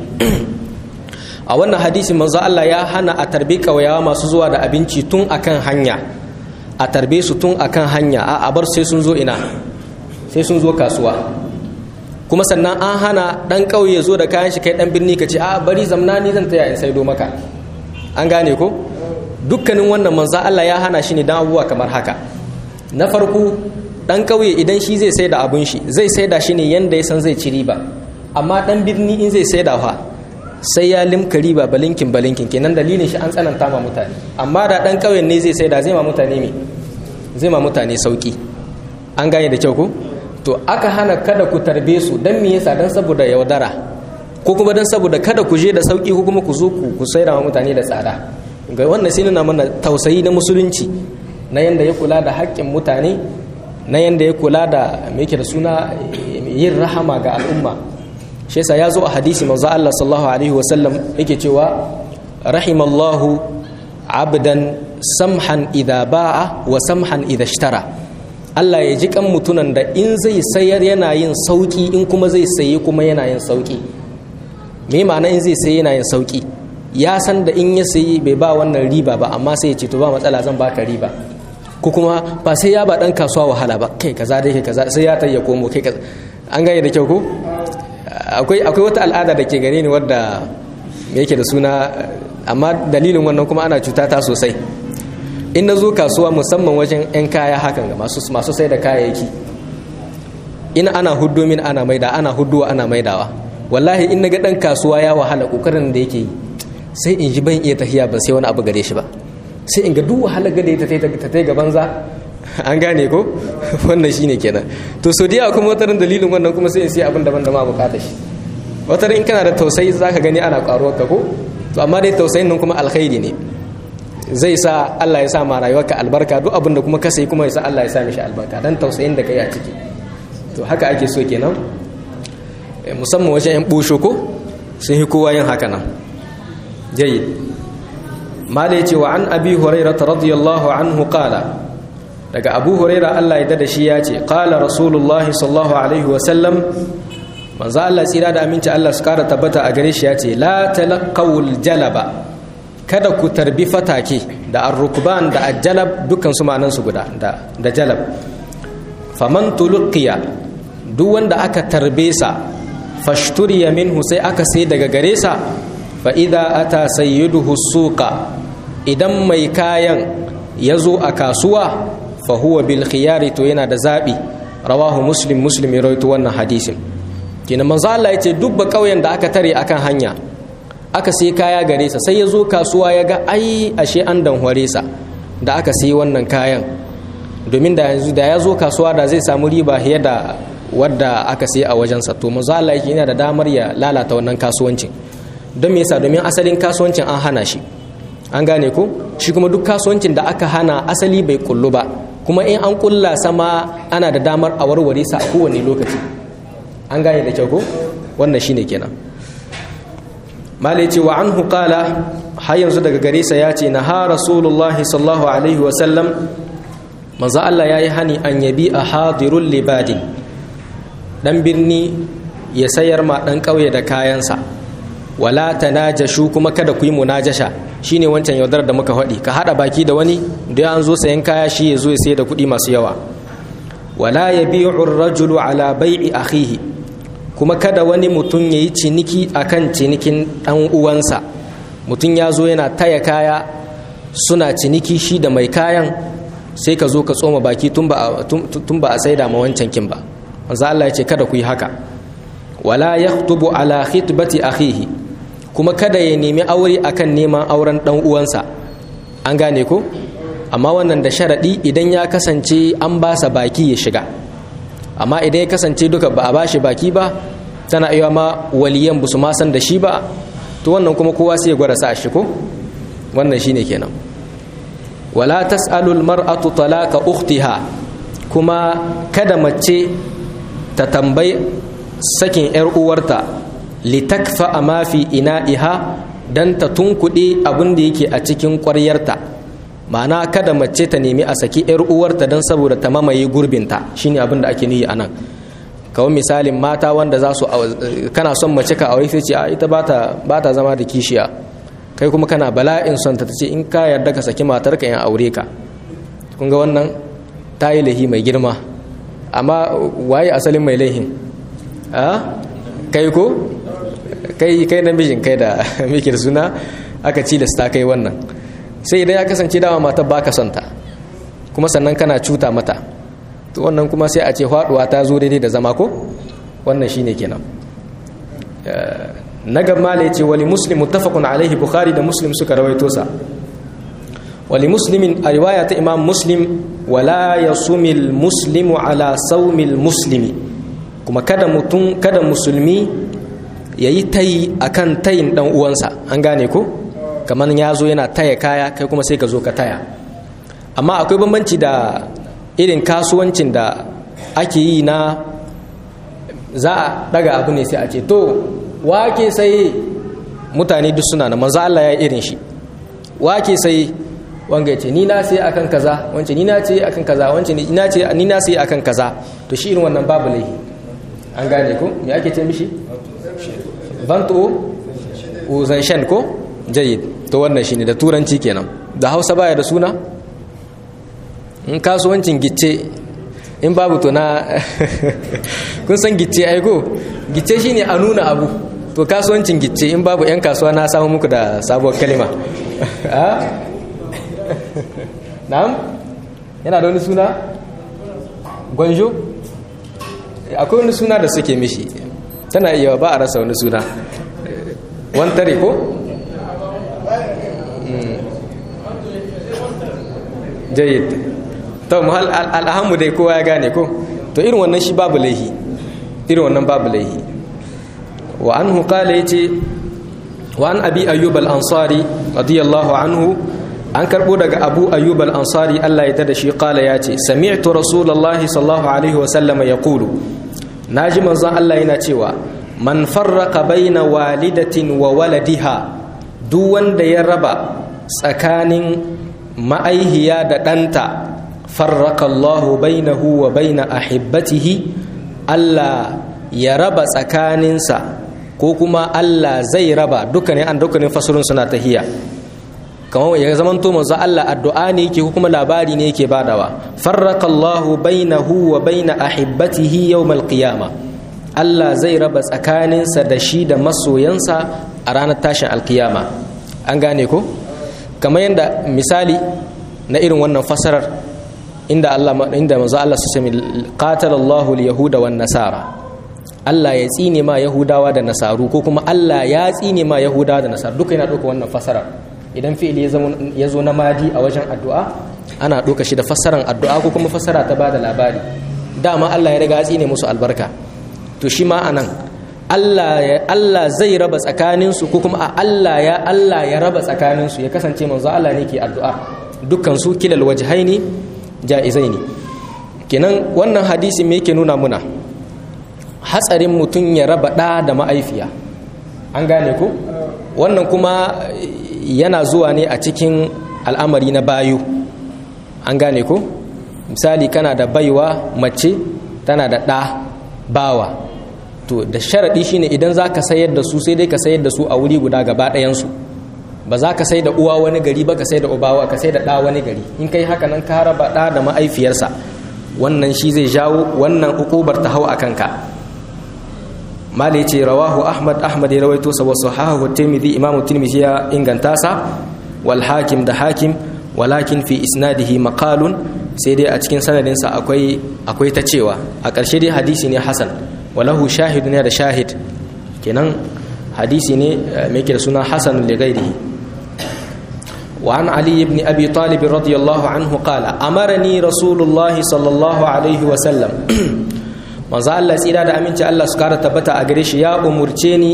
a wannan hadisi manzo Allah ya hana a tarbe kawayawa masu zuwa da abinci tun akan hanya a tarbe su tun akan hanya a bar sai sun zo ina sai sun zo kasuwa kuma sannan an hana dan kauye zo da kayan shi kai dan birni ka ce a bari zamna ni zan taya in saido maka an gane ko dukkanin wannan manzo Allah ya hana shi ne dan abubuwa kamar haka na farko dan kauye idan shi zai sai da abun shi zai sai da shi ne yanda ya san zai ci riba amma dan birni in zai sai da fa sai ya limka riba balinkin balinkin kenan dalilin shi an tsananta ma mutane amma da dan kauyen ne zai sai da zai ma mutane me zai ma mutane sauki an gane da kyau ko to aka hana kada ku tarbe su dan me yasa dan saboda yaudara ko kuma dan saboda kada ku je da sauki ko kuma ku zo ku ku sai da mutane da tsada ga wannan sai nuna mana tausayi na musulunci na yanda ya kula da haƙƙin mutane na yanda ya kula da me yake da suna yin rahama ga al'umma shi yasa ya zo a hadisi manzo Allah sallallahu alaihi wa sallam yake cewa rahimallahu abdan samhan idha ba'a wa samhan idha ishtara Allah ya ji kan mutunan da in zai sayar yana yin sauki in kuma zai saye kuma yana yin sauki me ma'ana in zai saye yana yin sauki ya san da in ya sayi bai ba wannan riba ba amma sai ya ce to ba matsala zan baka riba ko kuma ba sai ya ba dan kasuwa wahala ba kai kaza dai kai kaza sai ya tayya komo kai kaza an gane da kyau ko akwai akwai wata al'ada da ke gare ni wadda yake da suna amma dalilin wannan kuma ana cuta ta sosai in na zo kasuwa musamman wajen 'yan kaya hakan ga masu sai da kayayyaki in ana huddo min ana maida ana hudduwa ana maidawa wallahi in naga dan kasuwa ya wahala kokarin da yake yi sai in ji ban iya tafiya ban sai wani abu gare shi ba sai in ga duk wahala gade ta ta ta gaban za an gane ko wannan shine kenan to so diya kuma watarin dalilin wannan kuma sai in sai abin daban da ma bukata shi watarin in kana da tausayi zaka gani ana karuwar ka ko to amma dai tausayin nan kuma alkhairi ne zai sa Allah ya sa ma rayuwarka albarka duk abin da kuma ka sai kuma ya sa Allah ya sa mishi albarka dan tausayin da kai a ciki to haka ake so kenan musamman wajen yan busho ko sun yi kowa yin haka nan jayyid mala yace wa an abi hurairah radiyallahu anhu qala daga abu huraira Allah ya dada shi ya ce qala rasulullah sallallahu alaihi wa sallam manzo Allah tsira da aminci Allah su kara tabbata a gare shi ya ce la talaqawul jalaba kada ku tarbi fatake da ar-rukban da al-jalab dukkan su ma'anan su guda da da jalab faman tulqiya duk wanda aka tarbe sa fashturiya minhu sai aka sai daga gare sa fa idza ata sayyiduhu suqa idan mai kayan ya zo a kasuwa fa huwa bil khiyari to yana da zabi rawahu muslim muslim ya rawaito wannan hadisin kina manzo Allah yace duk ba kauyen da aka tare akan hanya aka sai kaya gare sa sai ya zo kasuwa ya ga ai ashe an danhware sa da aka sai wannan kayan domin da yanzu da ya zo kasuwa da zai samu riba fiye da wadda aka sai a wajensa to manzo Allah yake yana da damar ya lalata wannan kasuwancin don me yasa domin asalin kasuwancin an hana shi an gane ko shi kuma duk kasuwancin da aka hana asali bai kullu ba kuma in an kulla sama ana da damar a warware sa a kowane lokaci an gane da kyau ko wannan shine kenan malai ce wa anhu qala har yanzu daga gare sa ya ce na ha rasulullah sallallahu alaihi wa sallam manzo Allah yayi hani an yabi a hadirul libadin dan birni ya sayar ma dan kauye da kayansa wala tanajashu kuma kada ku yi munajasha shine wancan yaudar da muka faɗi ka hada baki da wani da an zo sayan kaya shi ya zo ya sayar da kuɗi masu yawa wala yabi'u ar-rajulu ala bai'i akhihi kuma kada wani mutum ya yi ciniki akan cinikin ɗan uwansa mutum ya zo yana taya kaya suna ciniki shi da mai kayan sai ka zo ka tsoma baki tun ba a saida ma wancan kin ba wanzu Allah ya ce kada ku yi haka wala yaktubu ala khitbati akhihi kuma kada ya nemi aure akan neman auren ɗan uwansa an gane ko amma wannan da sharaɗi idan ya kasance an ba sa baki ya shiga amma idan ya kasance duka ba a bashi baki ba tana iya ma waliyan ba su ma san da shi ba to wannan kuma kowa sai ya gwada sa shi ko wannan shine kenan wala tas'alu almar'atu talaqa ukhtiha kuma kada mace ta tambayi sakin yar uwarta litakfa ma fi ina'iha dan ta tunkuɗe abin da yake a cikin ƙwaryarta ma'ana kada mace ta nemi a saki yar uwarta dan saboda ta mamaye gurbinta shine abin da ake niyi anan kawai misalin mata wanda za su kana son mace ka aure sai ce a ita ba ta zama da kishiya kai kuma kana bala'in son ta ce in ka yarda ka saki matar ka in aure ka kun ga wannan ta yi lahi mai girma amma waye asalin mai laihin a kai ko kai kai namijin kai da mikir suna aka cilasta kai wannan sai idan ya kasance dama matar baka son ta kuma sannan kana cuta mata to wannan kuma sai a ce faduwa ta zo daidai da zama ko wannan shine kenan na gaba ya ce wali muslim muttafaqun alaihi bukhari da muslim suka rawaito sa wali muslimin a riwaya ta imam muslim wala yasumil muslimu ala saumil muslimi kuma kada mutum kada musulmi yayi tayi akan tayin dan uwansa an gane ko kamar ya zo yana taya kaya kai kuma sai ka zo ka taya amma akwai bambanci da irin kasuwancin da ake yi na za a daga abu ne sai a ce to wake sai mutane duk suna na manzo Allah ya irin shi wake sai wanga ce ni na sai akan kaza wance ni na ce akan kaza wance ni na ce ni na sai akan kaza to shi irin wannan babu laifi an gane ko me ake ce mishi bantu uzan ko jayyid to wannan shine da turanci kenan da Hausa baya da suna in kasuwancin gicce in babu to na kun san gicce aiko gicce shine a nuna abu to kasuwancin gicce in babu 'yan kasuwa na samu muku da sabuwar kalima na'am yana da wani suna gwanjo akwai wani suna da suke mishi tana iya ba a rasa wani suna wantare ko jayyid to muhal al'ahamu dai kowa ya gane ko to irin wannan shi babu laihi irin wannan babu laihi wa anhu qala yace wa an abi ayyub al-ansari radiyallahu anhu an karbo daga abu ayyub al-ansari Allah ya tada shi qala yace sami'tu rasulullahi sallallahu alaihi wa sallama yaqulu naji manzon Allah yana cewa man farraqa baina walidatin wa waladiha duk wanda ya raba tsakanin ma'aihiya da ɗanta farraka Allahu bainahu wa baina ahibbatihi Allah ya raba tsakaninsa ko kuma Allah zai raba dukkanin an dukkanin fasurun suna tahiya kamar ya zaman to manzo Allah addu'a ne yake ko kuma labari ne yake badawa farraka Allahu bainahu wa baina ahibbatihi yawmal qiyama Allah zai raba tsakaninsa da shi da masoyansa a ranar tashin alkiyama an gane ko kamar yadda misali na irin wannan fasarar inda Allah inda manzo Allah su ce qatala Allahu al-yahuda wan nasara Allah ya tsine ma yahudawa da nasaru ko kuma Allah ya tsine ma yahudawa da nasaru duka yana ɗauka wannan fasarar idan fi'ili ya zo na madi a wajen addu'a ana ɗauka shi da fassarar addu'a ko kuma fassara ta bada labari dama Allah ya riga ya tsine musu albarka to shi ma anan Allah Allah zai raba tsakaninsu ko kuma a Allah ya Allah ya raba tsakaninsu ya kasance manzo Allah ne ke addu'a dukkan su kilal wajhaini ja'izai ne kenan wannan hadisi me yake nuna muna hatsarin mutum ya raba ɗa da ma'aifiya an gane ku wannan kuma yana zuwa ne a cikin al'amari na bayu an gane ku misali kana da baiwa mace tana da ɗa bawa to da sharaɗi shine idan za ka sayar da su sai dai ka sayar da su a wuri guda gaba ɗayansu ba za ka sai da uwa wani gari ba ka sai da ubawa ka sai da ɗa wani gari in kai haka nan ka raba ɗa da ma'aifiyarsa wannan shi zai jawo wannan hukubar ta hau a kanka malai ce rawahu ahmad ahmad ya rawaito sa wasu hahu tirmidhi imam tirmidhi ya inganta sa wal hakim da hakim walakin fi isnadihi maqalun sai dai a cikin sanadin sa akwai akwai ta cewa a ƙarshe dai hadisi ne hasan walahu shahid ne da shahid kenan hadisi ne mai da suna hasan li ghairihi وعن علي بن أبي طالب رضي الله عنه قال أمرني رسول الله صلى الله عليه وسلم manzo Allah tsira da aminci Allah su kara tabbata a gare shi ya umurce ni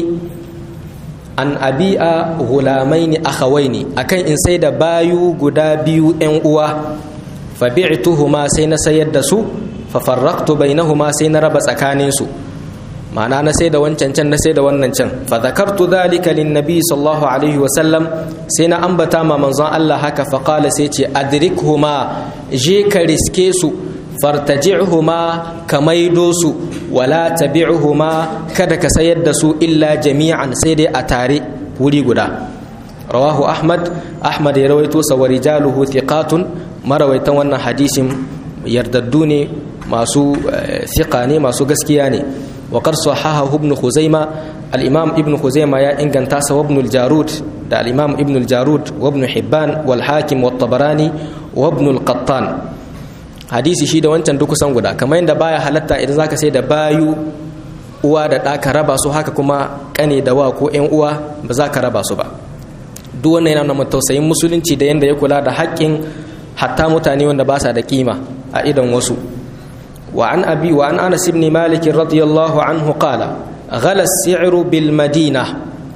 an abi'a hulamaini akhawaini akan in sai da bayu guda biyu yan uwa fa bi'tuhuma sai na sayar da su fa farraqtu bainahuma sai na raba tsakanin su ma'ana na sai da wancan can na sai da wannan can fa zakartu dhalika lin nabi sallallahu alaihi wa sallam sai na ambata ma manzon Allah haka fa qala sai ce adrikhuma je ka riske su fartaji'huma ka maido su wala tabi'huma kada ka sayar da su illa jami'an sai dai a tare wuri guda rawahu ahmad ahmad ya rawaito sa wa rijaluhu thiqatun marawaitan wannan hadisin yardaddu ne masu thiqa ne masu gaskiya ne wa qad sahahahu ibn khuzaima al-imam ibn khuzaima ya inganta sa ibn al-jarud da al-imam ibn al-jarud wa ibn hibban wal hakim wa tabarani wa ibn al-qattan hadisi shi da wancan duk kusan guda kamar yadda baya halatta idan zaka sai da bayu uwa da ɗa ka raba su haka kuma kane da wa ko ƴan uwa ba za ka raba su ba duk wannan yana nuna tausayin musulunci da yadda ya kula da haƙƙin hatta mutane wanda ba sa da kima a idan wasu wa an abi wa an anas ibn malik radiyallahu anhu qala ghala as-si'ru bil madina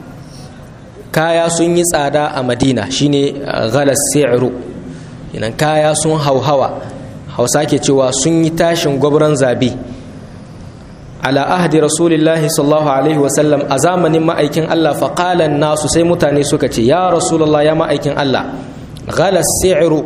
kaya sun yi tsada a madina shine ghala as-si'ru idan kaya sun hauhawa hausa ke cewa sun yi tashin gwabran zabi ala ahdi rasulillahi sallallahu alaihi wasallam a zamanin ma'aikin Allah faƙalan nasu sai mutane suka ce ya rasulullah ya ma'aikin Allah ghala si'ru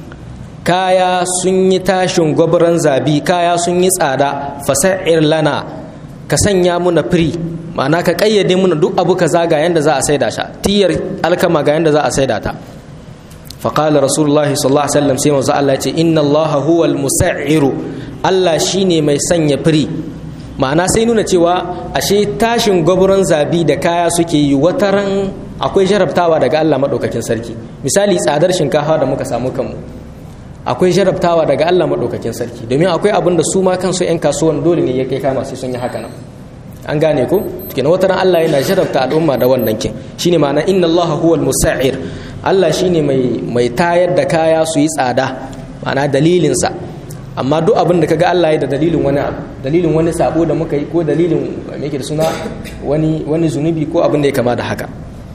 kaya sun yi tashin gwabran zabi kaya sun yi tsada fasa'ir lana ka sanya muna firi ma'ana ka kayyade muna duk abu ka zaga yanda za a saida sha tiyar alkama ga yanda za a saida ta فقال رسول الله صلى الله عليه وسلم سيما الله ce inna Allah huwa al-musa'ir Allah shine mai sanya firi ma'ana sai nuna cewa ashe tashin gwabron zabi da kaya suke yi wataran akwai jarabtawa daga Allah madaukakin sarki misali tsadar shinkafa da muka samu kanmu akwai jarabtawa daga Allah madaukakin sarki domin akwai abin da su ma kansu yan kasuwan dole ne ya kai kama sai sun yi haka nan an gane ko kenan wataran Allah yana jarabta al'umma da wannan kin shine ma'ana inna Allah huwa al-musa'ir Allah shine mai mai tayar da kaya su yi tsada ma'ana dalilinsa amma duk abin da kaga Allah ya da dalilin wani abu dalilin wani sabo da muka yi ko dalilin me yake da suna wani wani zunubi ko abin da ya kama da haka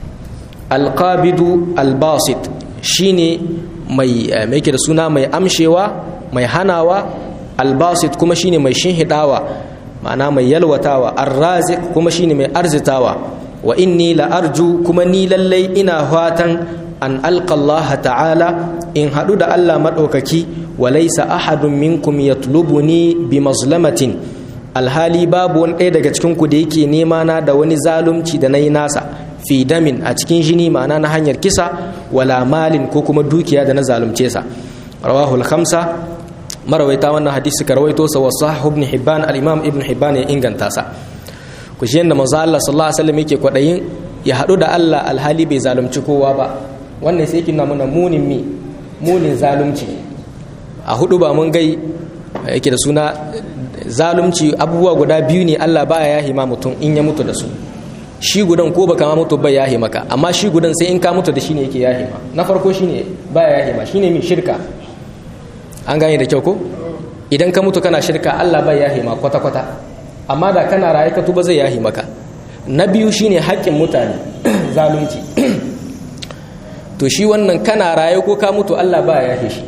alqabidu albasit shine mai me yake da suna mai amshewa mai hanawa albasit kuma shine mai shinhidawa ma'ana mai yalwatawa arrazik kuma shine mai arzitawa wa inni la arju kuma ni lallai ina fatan an alqa Allah ta'ala in haɗu da Allah maɗaukaki wa laisa ahadun minkum yatlubuni bi mazlamatin alhali babu wani ɗaya daga cikin ku da yake nema na da wani zalunci da nayi nasa fi damin a cikin jini ma'ana na hanyar kisa wala malin ko kuma dukiya da na zalunce sa rawahu al-khamsa marawaita wannan hadisi ka rawaito sa wa sahih ibn hibban al-imam ibn hibban ya inganta sa ku shi yanda manzo Allah sallallahu alaihi wasallam yake kwadayin ya haɗu da Allah alhali bai zalunci kowa ba wannan sai yake nuna munin mi munin zalunci a hudu ba mun gai yake da suna zalunci abubuwa guda biyu ne Allah baya yahi ma mutum in ya mutu da su shi gudan ko baka ma mutu bai yahi maka amma shi gudan sai in ka mutu da shi ne yake yahi ma na farko shine baya yahi ma shine min shirka an gane da kyau ko idan ka mutu kana shirka Allah bai yahi ma kwata kwata amma da kana raye ka tuba zai yahi maka na biyu shine haƙƙin mutane zalunci to shi wannan kana raye ko ka mutu Allah ba ya yahe shi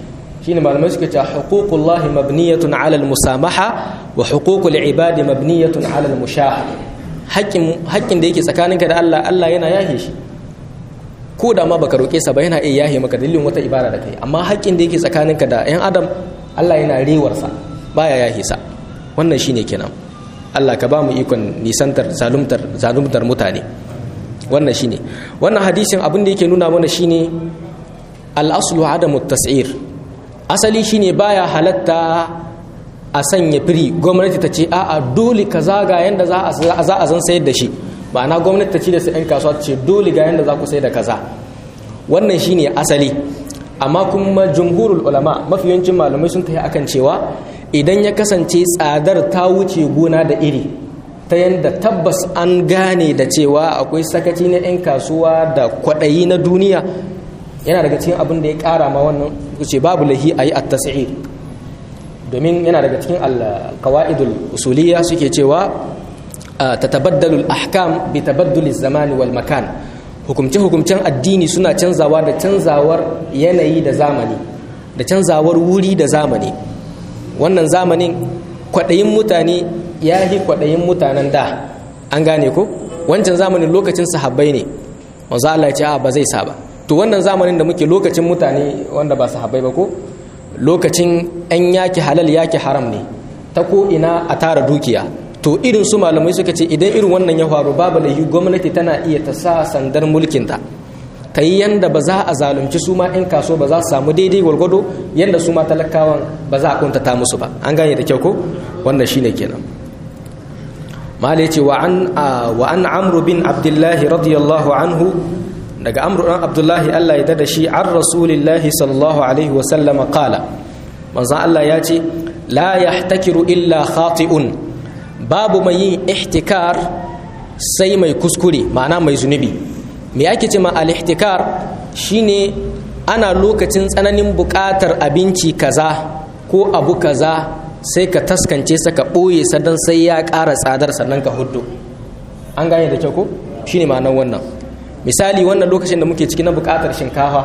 shine malamai suka ce huququllahi mabniyatun ala al-musamaha wa huququl ibadi mabniyatun ala al-mushaha haƙƙin haƙƙin da yake tsakaninka da Allah Allah yana yahe shi ko da ma baka roƙe sa ba yana iya yahe maka dalilin wata ibada da kai amma haƙƙin da yake tsakaninka da ƴan adam Allah yana rewar sa baya yahe sa wannan shine kenan Allah ka ba mu ikon nisantar zalumtar zalumtar mutane wannan shine wannan hadisin abin da yake nuna mana shine al-aslu adamu tas'ir asali shine baya halatta a sanya firi gwamnati ta ce a'a dole ka zaga yanda za a zan sayar da shi ma'ana gwamnati ta ce da su 'yan kasuwa ta ce dole ga yanda za ku sayar da kaza wannan shine asali amma kuma jumhurul ulama mafi yawancin malamai sun tafi akan cewa idan ya kasance tsadar ta wuce gona da iri ta yanda tabbas an gane da cewa akwai sakaci na 'yan kasuwa da kwaɗayi na duniya yana daga cikin abin da ya ƙara ma wannan ce babu lahi a yi at-tas'ir domin yana daga cikin al-qawaidul usuliyya suke cewa tatabaddalu al-ahkam bi tabadduli zamani wal makan hukumce hukumcen addini suna canzawa da canzawar yanayi da zamani da canzawar wuri da zamani wannan zamanin kwaɗayin mutane ya yi kwaɗayin mutanen da an gane ko wancan zamanin lokacin sahabbai ne wanzu Allah ya ce a ba zai sa ba to wannan zamanin da muke lokacin mutane wanda ba sahabbai ba ko lokacin 'yan yaki halal yaki haram ne ta ko ina a tara dukiya to irin su malamai suka ce idan irin wannan ya faru babu laifi gwamnati tana iya ta sa sandar mulkinta ta yi yanda ba za a zalunci su ma 'yan kaso ba za su samu daidai gwargwado yanda su ma talakawan ba za a kuntata musu ba an gane da kyau ko wannan shine kenan malai ce wa an amru bin abdullahi radiyallahu anhu daga amru dan abdullahi Allah ya dada shi an rasulillahi sallallahu alaihi wa sallama qala manzon Allah ya ce la yahtakiru illa khati'un babu mai yin ihtikar sai mai kuskure ma'ana mai zunubi me ake ce ma al-ihtikar shine ana lokacin tsananin buƙatar abinci kaza ko abu kaza sai ka taskance sa ka ɓoye sa don sai ya ƙara tsadar sannan ka hudu an gane da kyau ko shine ma'anar wannan misali wannan lokacin da muke ciki na buƙatar shinkafa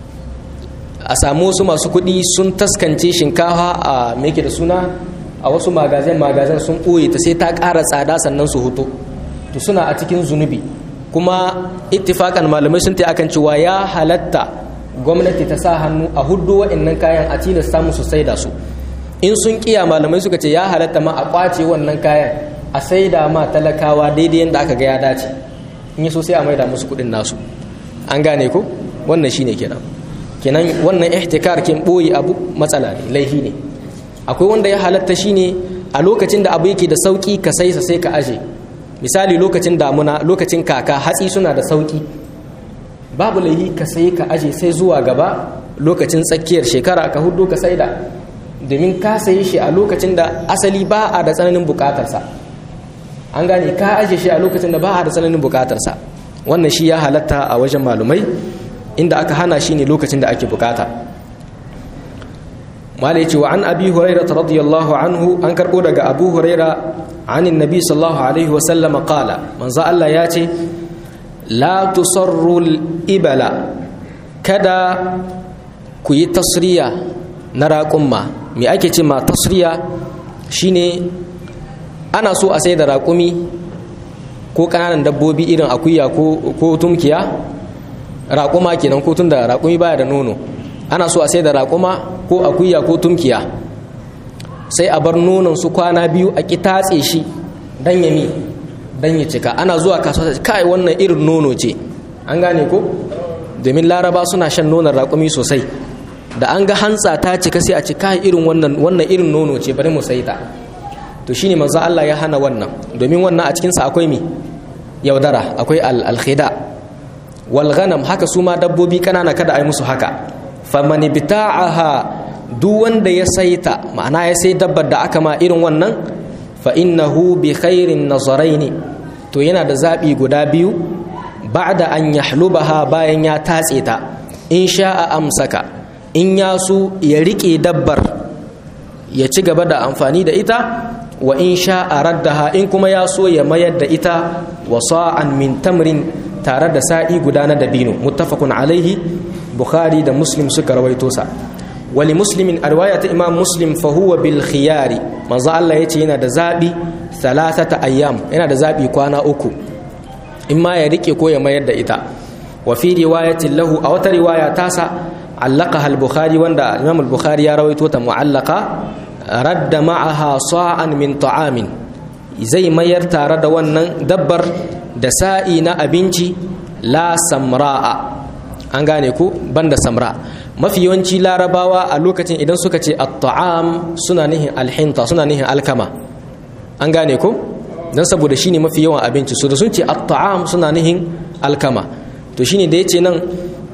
a samu wasu masu kuɗi sun taskance shinkafa a me da suna a wasu magazin magazin sun ɓoye ta sai ta ƙara tsada sannan su hutu to suna a cikin zunubi kuma ittifakan malamai sun ta akan cewa ya halatta gwamnati ta sa hannu a hudu wa'annan kayan a tilasta musu saida su in sun kiya malamai suka ce ya halatta ma a kwace wannan kayan a saida ma talakawa daidai yadda aka ga ya dace in yi so sai a maida musu kuɗin nasu an gane ko wannan shine kenan kenan wannan ihtikar kin boye abu matsala ne laifi ne akwai wanda ya halatta shine a lokacin da abu yake da sauki ka sai sa sai ka aje misali lokacin damuna lokacin kaka hatsi suna da sauki babu laifi ka sai ka aje sai zuwa gaba lokacin tsakiyar shekara ka hudu ka saida domin ka sayi shi a lokacin da asali ba a da tsananin bukatarsa an gane ka aje shi a lokacin da ba a da tsananin bukatarsa wannan shi ya halatta a wajen malumai inda aka hana shi ne lokacin da ake bukata mala ya ce wa an abi huraira radiyallahu anhu an karbo daga abu huraira anin nabi sallallahu alaihi wasallama kala manzo Allah ya ce la tusarrul ibala kada ku yi tasriya na raƙumma me ake ce ma tasriya shine ana so a sai da raƙumi ko ƙananan dabbobi irin akuya ko tumkiya raƙuma kenan ko tun da raƙumi baya da nono ana so a sai da raƙuma ko akuya ko tumkiya sai a bar nonon su kwana biyu a ƙi tatse shi dan yami dan ya cika ana zuwa kasuwa kai wannan irin nono ce an gane ko domin laraba suna shan nonon raƙumi sosai da an ga hantsa ta cika sai a ci kai irin wannan wannan irin nono ce bari mu sai ta to shine manzo Allah ya hana wannan domin wannan a cikin sa akwai mi yaudara akwai al-khida wal ghanam haka su ma dabbobi kanana kada ai musu haka faman bita'aha duk wanda ya saita ma'ana ya sai dabbar da aka ma irin wannan fa innahu bi khairin nazaraini to yana da zabi guda biyu ba'da an yahlubaha bayan ya tatse ta in sha'a amsaka in ya su ya rike dabbar ya ci gaba da amfani da ita wa in sha'a raddaha in kuma ya so ya mayar da ita wa sa'an min tamrin tare da sa'i guda na dabino muttafaqun alaihi bukhari da muslim suka rawaito sa wali muslimin a riwaya ta imam muslim fa huwa bil khiyari manzo Allah yace yana da zabi thalathata ayyam yana da zabi kwana uku in ma ya rike ko ya mayar da ita wa fi riwayatin lahu a wata riwaya tasa allaqaha al-bukhari wanda imam al-bukhari ya rawaito ta mu'allaqa radda ma'aha sa'an min ta'amin zai mayar tare da wannan dabbar da sa'i na abinci la samra'a an gane ku banda samra mafi yawanci larabawa a lokacin idan suka ce at-ta'am suna nihin alhinta suna nihin alkama an gane ku dan saboda shine mafi yawan abinci su da sun ce at-ta'am suna nihin alkama to shine da yace nan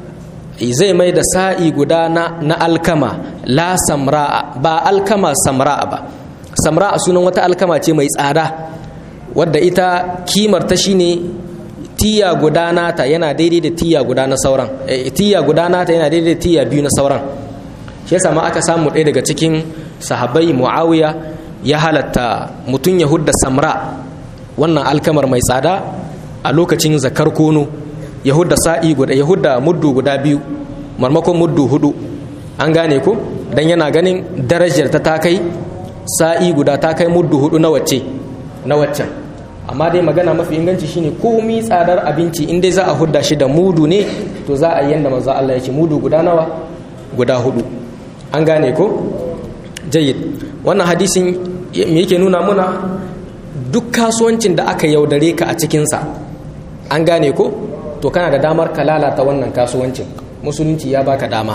zai mai da sa'i guda na, na alkama la samra'a ba alkama samra'a ba samra'a sunan wata alkama ce mai tsada wadda ita kimar ta shine tiya guda nata yana daidai da tiya guda na sauran e, tiya guda nata yana daidai da tiya biyu na sauran shi yasa ma aka samu ɗaya daga cikin sahabbai muawiya ya halatta mutum ya hudda samra wannan alkamar mai tsada a lokacin zakar kono ya hudda sa'i guda ya hudda muddu guda biyu marmakon muddu hudu an gane ku dan yana ganin darajar ta ta kai sa'i guda ta kai muddu hudu na wacce na waccan amma dai magana mafi inganci shine komi tsadar abinci in dai za a hudda shi da mudu ne to za a yi yanda manzo Allah ya ce mudu guda nawa guda hudu an gane ko jayyid wannan hadisin me yake nuna muna duk kasuwancin da aka yaudare ka a cikinsa an gane ko to kana da damar ka lalata wannan kasuwancin musulunci ya baka dama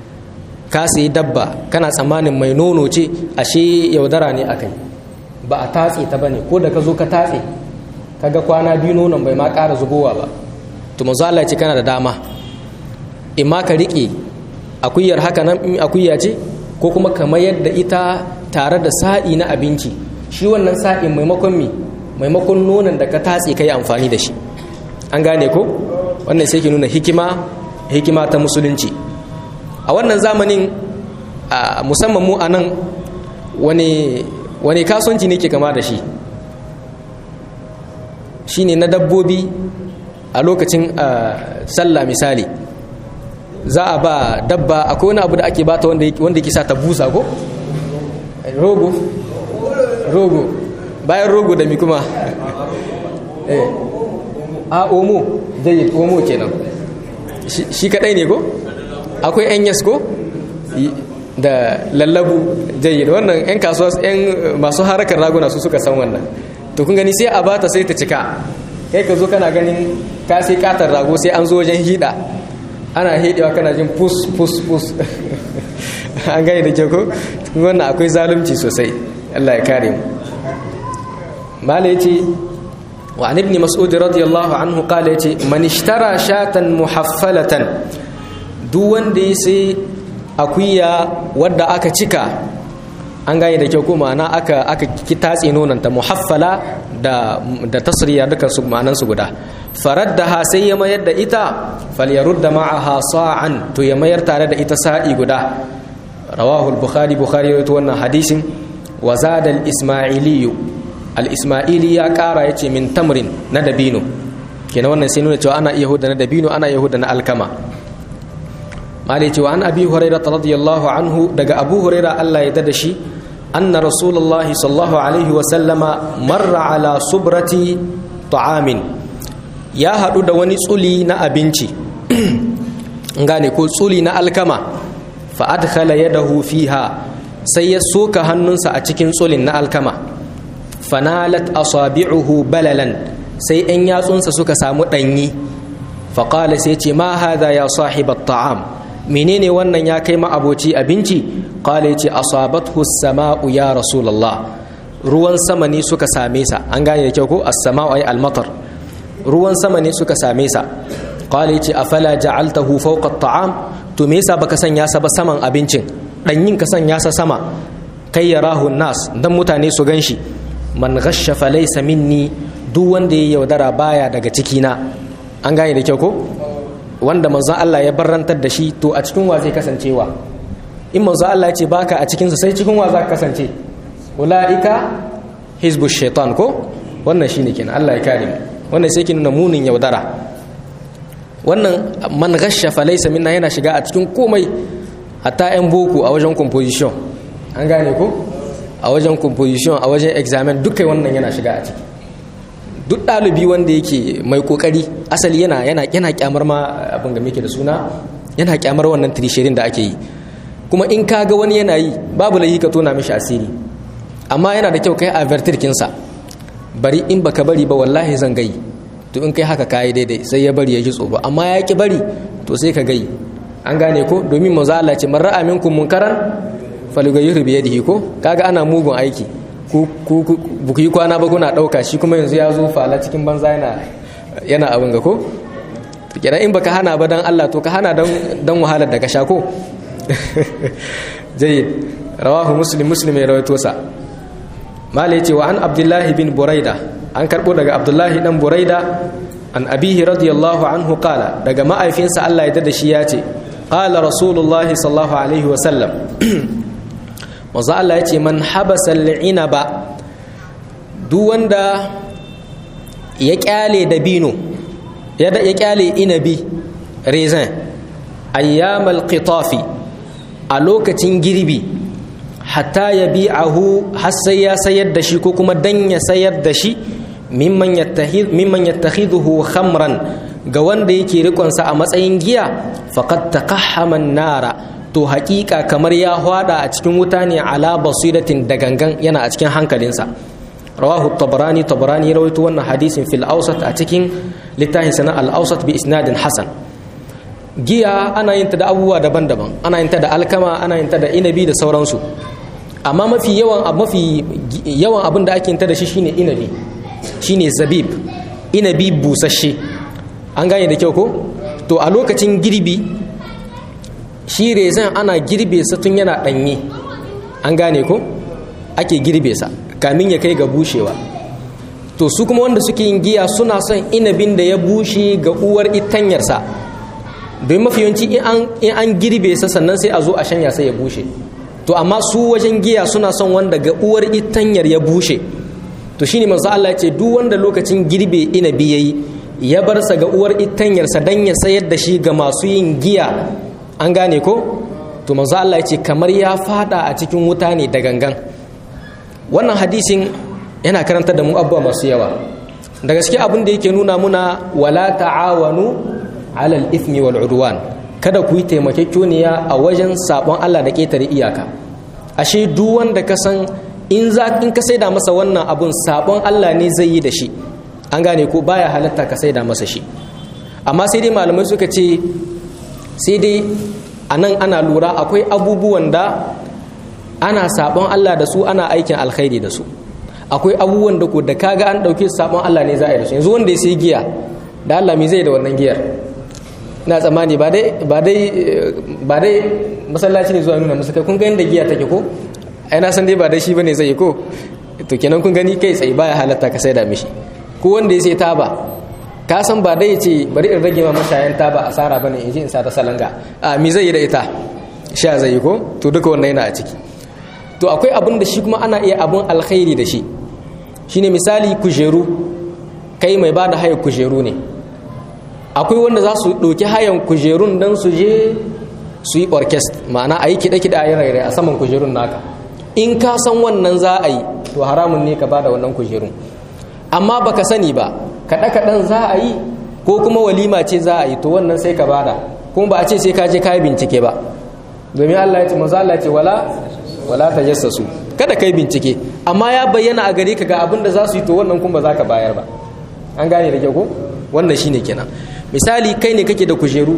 ka sayi dabba kana tsammanin mai nono ce ashe yaudara ne akai ba a tatse ta bane ko da ka zo ka tatse kaga kwana biyu nonon bai ma ƙara zubowa ba to manzo Allah ce kana da dama in ma ka rike akuyar haka nan in akuya ce ko kuma ka mayar da ita tare da sa'i na abinci shi wannan sa'in maimakon mi maimakon nonon da ka tatse kai amfani da shi an gane ko wannan sai ke nuna hikima hikima ta musulunci a wannan zamanin musamman mu a nan wani wani kasuwanci ne ke kama da shi shi ne na dabbobi a lokacin sallah misali za a ba dabba akwai wani abu da ake bata wanda ke sa ta busa ko rogo rogo bayan rogo da mi kuma a omo jayyid omo kenan shi kadai ne ko akwai yan yas ko da lallabu jayyid wannan yan kasuwa yan masu harakar raguna su suka san wannan to kun gani sai a bata sai ta cika kai ka zo kana ganin ka sai katar rago sai an zo wajen hida ana hidewa kana jin pus pus pus an gani da kyau ko wannan akwai zalunci sosai Allah ya kare mu mala yace wa an ibn mas'ud radiyallahu anhu qala yace man ishtara shatan muhaffalatan duk wanda ya sai akuya wadda aka cika an gane da kyau ko ma'ana aka aka kitatse nonanta muhaffala da da tasriya dukan su ma'anan su guda faraddaha sai ya mayar da ita falyarudda ma'aha sa'an to ya mayar tare da ita sa'i guda rawahu al-bukhari bukhari rawaito wannan hadisin wa zada al-isma'ili al-isma'ili ya kara yace min tamrin na dabino kenan wannan sai nuna cewa ana iya huda na dabino ana iya huda na alkama malai cewa an abi hurairah radiyallahu anhu daga abu hurairah Allah ya dada shi anna rasulullahi sallallahu alaihi wa sallama marra ala subrati ta'amin ya hadu da wani tsuli na abinci gane ko tsuli na alkama fa adkhala yadahu fiha sai ya soka hannunsa a cikin tsulin na alkama fanalat asabi'uhu balalan sai 'yan yatsunsa suka samu ɗanyi faƙala sai ce ma hada ya sahibat ta'am menene wannan ya kai ma'aboci abinci ƙala ce asabathu sama'u ya rasulallah ruwan sama ne suka same sa an gane da kyau ko as-sama'u ay al-matar ruwan sama ne suka same sa ƙala ce afala ja'altahu fawqa at-ta'am to me yasa baka sanya sa ba saman abincin ɗanyin ka sanya sa sama kai yarahu nas dan mutane su ganshi man ghashsha falaysa minni duk wanda ya yaudara baya daga cikina an gane da kyau ko wanda manzon Allah ya barrantar da shi to a cikin wa zai kasancewa in manzon Allah ya ce baka a cikinsa sai cikin wa za ka kasance ulaika hizbu shaitan ko wannan shine kenan Allah ya kare mu wannan sai ke nuna munin yaudara wannan man ghashsha falaysa minna yana shiga a cikin komai hatta 'yan boko a wajen composition an gane ko a wajen composition a wajen examen dukkan wannan yana shiga a ciki duk ɗalibi wanda yake mai kokari asali yana yana yana kyamar ma abin da muke da suna yana kyamar wannan tirishirin da ake yi kuma in ka ga wani yana yi babu laifi ka tona mishi asiri amma yana da kyau kai avertir kinsa bari in baka bari ba wallahi zan gai to in kai haka kayi daidai sai ya bari ya ji tsoro amma ya ki bari to sai ka gai an gane ko domin manzo Allah ce man ra'a minkum munkaran falyughayyirhu bi yadihi ko kaga ana mugun aiki ku ku ku yi kwana ba kuna dauka shi kuma yanzu ya zo fala cikin banza yana yana abin ga ko kenan in baka hana ba dan Allah to ka hana dan dan wahalar da ka sha ko jayyid rawahu muslim muslim ya rawaito sa malai ce wa an abdullahi bin buraida an karbo daga abdullahi dan buraida an abihi radiyallahu anhu qala daga ma'aifinsa Allah ya dada shi ya ce qala rasulullahi sallallahu alaihi wa sallam manzo Allah ya ce man habasa al'inaba duk wanda ya kyale dabino ya ya kyale inabi raisin ayyamal qitafi a lokacin girbi hatta ya bi'ahu har sai ya sayar da shi ko kuma dan ya sayar da shi mimman yattakhidhuhu khamran ga wanda yake rikonsa a matsayin giya faqad taqahhama nara to haƙiƙa kamar ya hwada a cikin wuta ne ala basiratin da gangan yana a cikin hankalinsa rawahu tabarani tabarani rawaito wannan hadisin fil awsat a cikin littafin sana al awsat bi isnadin hasan giya ana yin ta da abubuwa daban-daban ana yin ta da alkama ana yin ta da inabi da sauransu amma mafi yawan mafi yawan abin da ake yin ta da shi shine inabi shine zabib inabi busasshe an gane da kyau ko to a lokacin girbi shi rezan ana girbe sa tun yana danye an gane ko ake girbe sa kamin ya kai ga bushewa to su kuma wanda suke yin giya suna son inabin da ya bushe ga uwar itanyarsa don mafi yawanci in an girbe sa sannan sai a zo a shanya sai ya bushe to amma su wajen giya suna son wanda ga uwar itanyar ya bushe to shine manzo Allah ce duk wanda lokacin girbe inabi yayi ya bar sa ga uwar itanyar sa dan ya sayar da shi ga masu yin giya an gane ko to manzo Allah ce kamar ya fada a cikin wuta ne da gangan wannan hadisin yana karanta da mu abubuwa masu yawa da gaske abin da yake nuna muna wala ta'awanu alal ithmi wal udwan kada ku yi taimakekeniya a wajen sabon Allah da ketare iyaka ashe duk wanda ka san in za in ka saida masa wannan abun sabon Allah ne zai yi da shi an gane ko baya halatta ka saida masa shi amma sai dai malamai suka ce sai dai anan ana lura akwai abubuwan da ana sabon Allah da su ana aikin alkhairi da su akwai abubuwan da ko da kaga an dauke sabon Allah ne za a yi da su yanzu wanda ya sai giya da Allah me zai da wannan giyar ina tsammani ba dai ba dai ba dai masallaci ne zuwa nuna musu kai kun ga yanda giya take ko ai na san dai ba dai shi bane zai yi ko to kenan kun gani kai tsaye baya halatta ka saida mishi ko wanda ya sai taba ka san ba dai ce bari in rage ma mashayan taba asara bane in ji in sa ta salanga a mi zai yi da ita sha zai yi ko to duka wannan yana a ciki to akwai abin da shi kuma ana iya abun alkhairi da shi shine misali kujeru kai mai ba da haya kujeru ne akwai wanda za su ɗauki hayan kujerun don su je su yi orkest ma'ana a yi kiɗe-kiɗe a yi rairai a saman kujerun naka in ka san wannan za a yi to haramun ne ka ba da wannan kujerun amma baka sani ba kaɗe-kaɗen za a yi ko kuma walima ce za a yi to wannan sai ka bada kuma ba a ce sai ka je ka yi bincike ba domin Allah ya ce manzo Allah ya ce wala wala tajassasu kada kai bincike amma ya bayyana a gare ka ga abin da za su yi to wannan kuma ba za ka bayar ba an gane da kyau ko wannan shine kenan misali kai ne kake da kujeru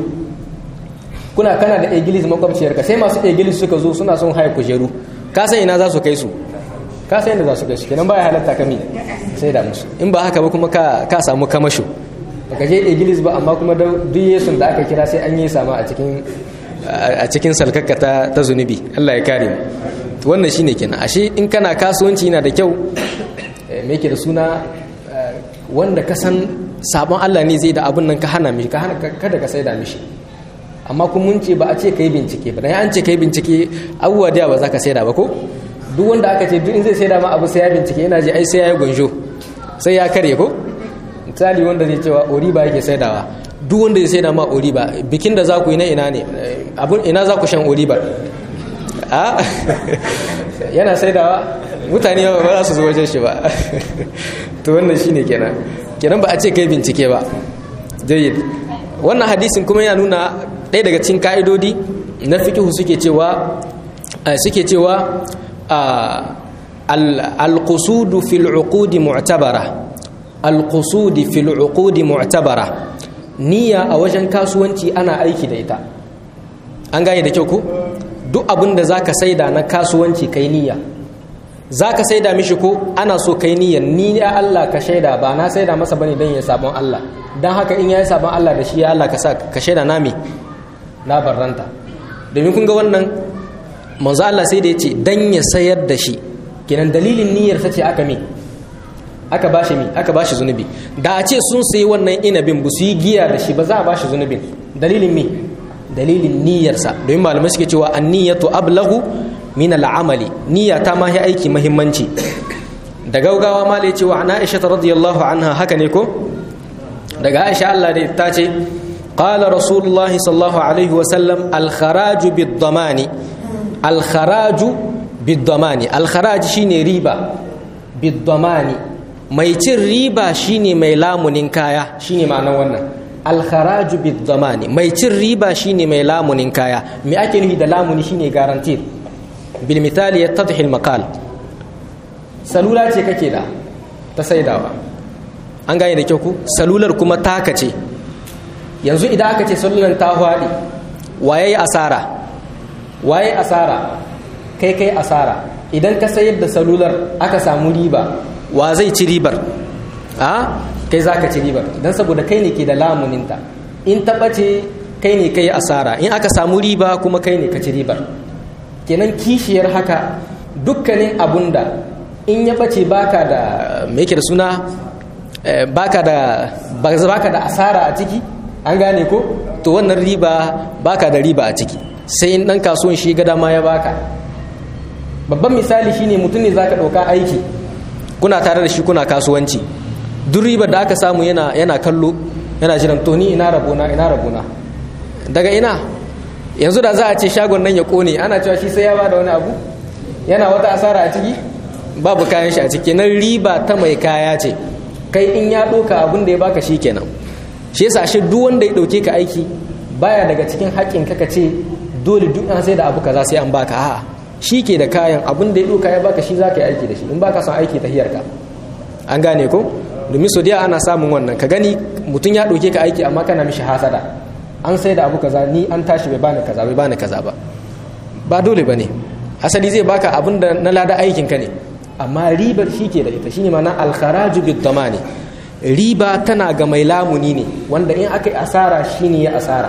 kuna kana da egilis makwabciyarka sai masu egilis suka zo suna son haya kujeru ka san ina za su kai su ka san inda za su kai su kenan baya halatta kami sai da musu in ba haka ba kuma ka ka samu kamasho baka je egilis ba amma kuma duk yesun da aka kira sai an yi sama a cikin a cikin salkakka ta ta zunubi Allah ya kare mu wannan shine kenan ashe in kana kasuwanci yana da kyau me yake da suna wanda ka san sabon Allah ne zai da abin nan ka hana mishi kada ka saida mishi amma kun mun ce ba a ce ka yi bincike ba dan an ce ka yi bincike abubuwa da ba za ka saida ba ko duk wanda aka ce duk in zai saida ma abu sai ya bincike yana ji ai sai ya yi gunjo sai ya kare ko misali wanda zai cewa ori ba yake saidawa duk wanda ya sai da ma oriba bikin da za ku yi na ina ne abun ina za ku shan oriba a yana saidawa mutane ba za su zo wajen shi ba to wannan shine kenan kenan ba a ce kai bincike ba jayyid wannan hadisin kuma yana nuna ɗaya daga cikin ka'idodi na fikihu suke cewa suke cewa al-qusudu fil uqudi mu'tabara al-qusudi fil uqudi mu'tabara niyya a wajen kasuwanci ana aiki da ita an gane da kyau ko duk abin da zaka saida na kasuwanci kai niyya zaka saida mishi ko ana so kai niyyar ni ya Allah ka shaida ba na saida masa bane dan ya sabon Allah dan haka in yayi sabon Allah da shi ya Allah ka sa ka shaida na me na barranta domin kun ga wannan manzo Allah sai da yace dan ya sayar da shi kenan dalilin niyyar ta ce aka me aka bashi mi aka bashi zunubi da a ce sun sayi wannan inabin ba su yi giya da shi ba za a bashi zunubin dalilin mi dalilin niyyarsa domin malamai suke cewa an-niyyatu ablagu min al'amali niyya ta ma aiki muhimmanci da gaugawa ma lai cewa ana aisha radiyallahu anha haka ne ko daga aisha Allah da ta ce qala rasulullahi sallallahu alaihi wa sallam al kharaju bid damani al kharaju bid damani al kharaj shine riba bid damani mai cin riba shine mai lamunin kaya shine ma'anar wannan al kharaju bid damani mai cin riba shine mai lamunin kaya me ake nufi da lamuni shine guarantee bilmitali ya tattahil makal salula ce kake da ta saidawa an gane da kyau ku salular kuma taka ce yanzu idan aka ce salular ta hwaɗi waye asara waye asara kai kai asara idan ka sayar da salular aka samu riba wa zai ci ribar a kai za ka ci ribar don saboda kai ne ke da lamuninta in taɓa ce kai ne kai asara in aka samu riba kuma kai ne ka ci ribar kenan kishiyar haka dukkanin abun da in ya bace baka da me yake da suna baka da baka da asara a ciki an gane ko to wannan riba baka da riba a ciki sai in dan kasuwan shi ga dama ya baka babban misali shine mutum ne zaka dauka aiki kuna tare da shi kuna kasuwanci duk ribar da aka samu yana yana kallo yana jiran to ni ina rabona ina rabona daga ina yanzu da za a ce shagon nan ya kone ana cewa shi sai ya bada wani abu yana wata asara a ciki babu kayan shi a ciki nan riba ta mai kaya ce kai in ya ɗauka abin da ya baka shi kenan shi yasa shi duk wanda ya ɗauke ka aiki baya daga cikin haƙƙin ka ce dole duk an sai da abu kaza sai an baka a'a shi ke da kayan abin da ya ɗauka ya baka shi za ka yi aiki da shi in baka son aiki ta hiyarka an gane ko domin so ana samun wannan ka gani mutum ya ɗauke ka aiki amma kana mishi hasada an sai da abu kaza ni an tashi bai bani kaza bai bani kaza ba ba dole bane asali zai baka abin da na lada aikin ka ne amma ribar shi ke da ita shine ma'ana al-kharaju bid damani riba tana ga mai lamuni ne wanda in aka yi asara shine ya asara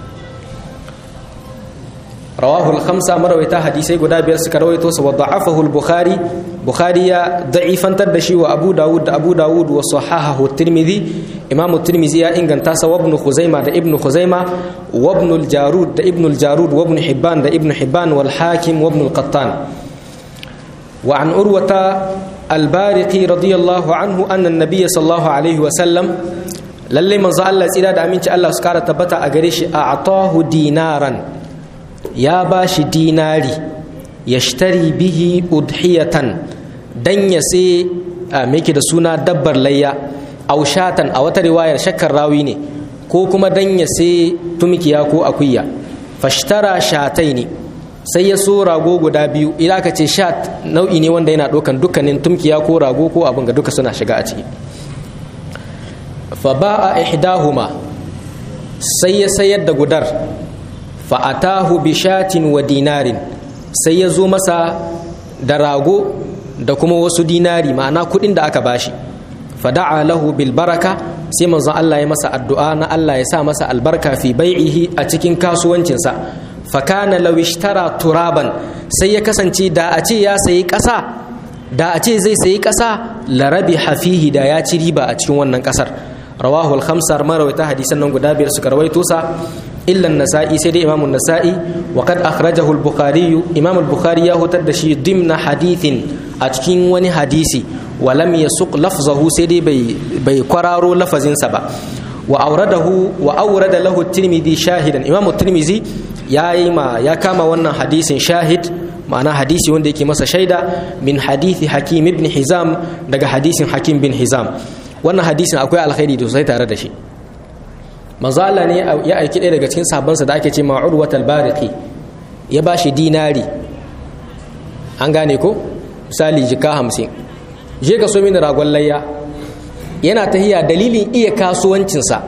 rawahu al-khamsa marawaita hadisai guda biyar suka rawaito sa wa da'afahu al-bukhari bukhari ya da'ifantar da shi wa abu dawud da abu dawud wa sahahahu tirmidhi imamu tirmidhi ya inganta sa wa ibn khuzaima da ibn khuzaima wa ibn al-jarud da ibn al-jarud wa ibn hibban da ibn hibban wal hakim wa ibn al-qattan wa an urwata al-bariqi radiyallahu anhu anna an-nabiy sallallahu alaihi wa sallam lalle manzo Allah tsira da aminci Allah su kara tabbata a gare shi a atahu dinaran ya ba shi dinari ya shtari bihi udhiyatan dan ya sai meke da suna dabbar layya aushatan a wata riwayar shakkar rawi ne ko kuma dan ya sai tumikiya ko akuya fashtara shatai ne sai ya so rago guda biyu idan aka ce shat nau'i ne wanda yana ɗaukan dukkanin tumkiya ko rago ko abin ga duka suna shiga a ciki fa ba'a ihdahuma sai ya sayar da gudar fa'atahu bishatin wa dinarin sai ya zo masa da rago da kuma wasu dinari ma'ana kudin da aka bashi fada'a lahu bil baraka sai manzon Allah ya masa addu'a na Allah ya sa masa albarka fi bai'ihi a cikin kasuwancinsa fakana law ishtara turaban sai ya kasance da a ce ya sayi ƙasa da a ce zai sayi ƙasa larabi hafihi da ya ci riba a cikin wannan ƙasar rawahu al-khamsar marawaita hadisan nan guda biyar suka rawaito sa illa an-nasa'i sai dai imamu an-nasa'i wa qad akhrajahu al-bukhari imam al-bukhari ya hutar da shi dimna hadithin a cikin wani hadisi wa lam yasuq lafzahu sai dai bai bai kwararo lafazin sa ba wa auradahu wa aurada lahu tirmidhi shahidan imamu tirmidhi ya yi ma ya kama wannan hadisin shahid ma'ana hadisi wanda yake masa shaida min hadisi hakim ibn hizam daga hadisin hakim bin hizam wannan hadisin akwai alkhairi da sosai tare da shi manzo Allah ne ya aiki ɗaya daga cikin sahabbansa da ake ce ma urwat al-bariqi ya bashi dinari an gane ko misali jika hamsin je ka so mini ragon layya yana tahiya dalilin iya kasuwancinsa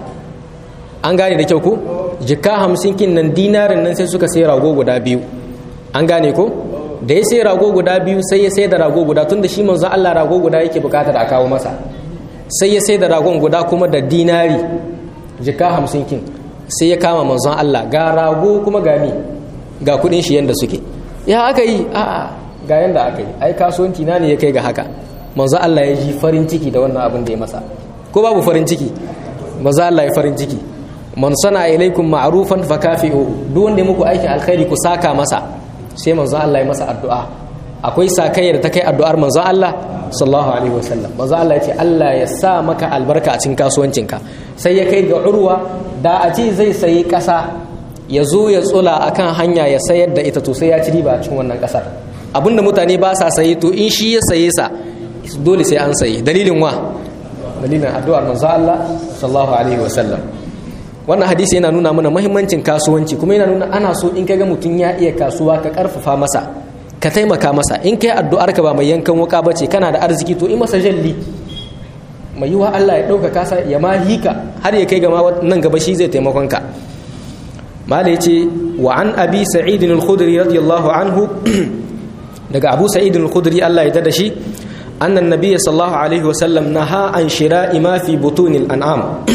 an gane da kyau ko jika hamsin kin nan dinarin nan sai suka sai rago guda biyu an gane ko da ya sai rago guda biyu sai ya sai da rago guda tunda shi manzo Allah rago guda yake bukatar a kawo masa sai ya sai da ragon guda kuma da dinari jika hamsin kin sai ya kama manzon Allah ga rago kuma ga mi ga kudin shi yanda suke ya aka yi a'a ga yanda aka yi ai kasuwanci na ne ya kai ga haka manzon Allah ya ji farin ciki da wannan abin da ya masa ko babu farin ciki manzon Allah ya farin ciki man sana ilaikum ma'rufan fakafi'u duk wanda ya muku aikin alkhairi ku saka masa sai manzon Allah ya masa addu'a akwai sakayya da ta kai addu'ar manzon Allah sallallahu alaihi wasallam manzon Allah ya ce Allah ya sa maka albarka a cikin kasuwancinka sai ya kai ga urwa da a ce zai sayi ƙasa ya zo ya tsula akan hanya ya sayar da ita to sai ya ci riba a cikin wannan ƙasar abinda mutane ba sa sayi to in shi ya saye sa dole sai an sayi dalilin wa dalilin addu'ar manzon Allah sallallahu alaihi wasallam wannan hadisi yana nuna mana mahimmancin kasuwanci kuma yana nuna ana so in kaga mutum ya iya kasuwa ka karfafa masa ka taimaka masa in kai addu'ar ka ba mai yankan wuka bace kana da arziki to in masa jalli mai yiwa Allah ya dauka kasa ya ma hika har ya kai ga nan gaba shi zai taimakon ka mala yace wa an abi sa'id al-khudri radiyallahu anhu daga abu sa'id al-khudri Allah ya dada shi anna an-nabiy sallallahu alaihi wasallam naha an shira'i ma fi butunil an'am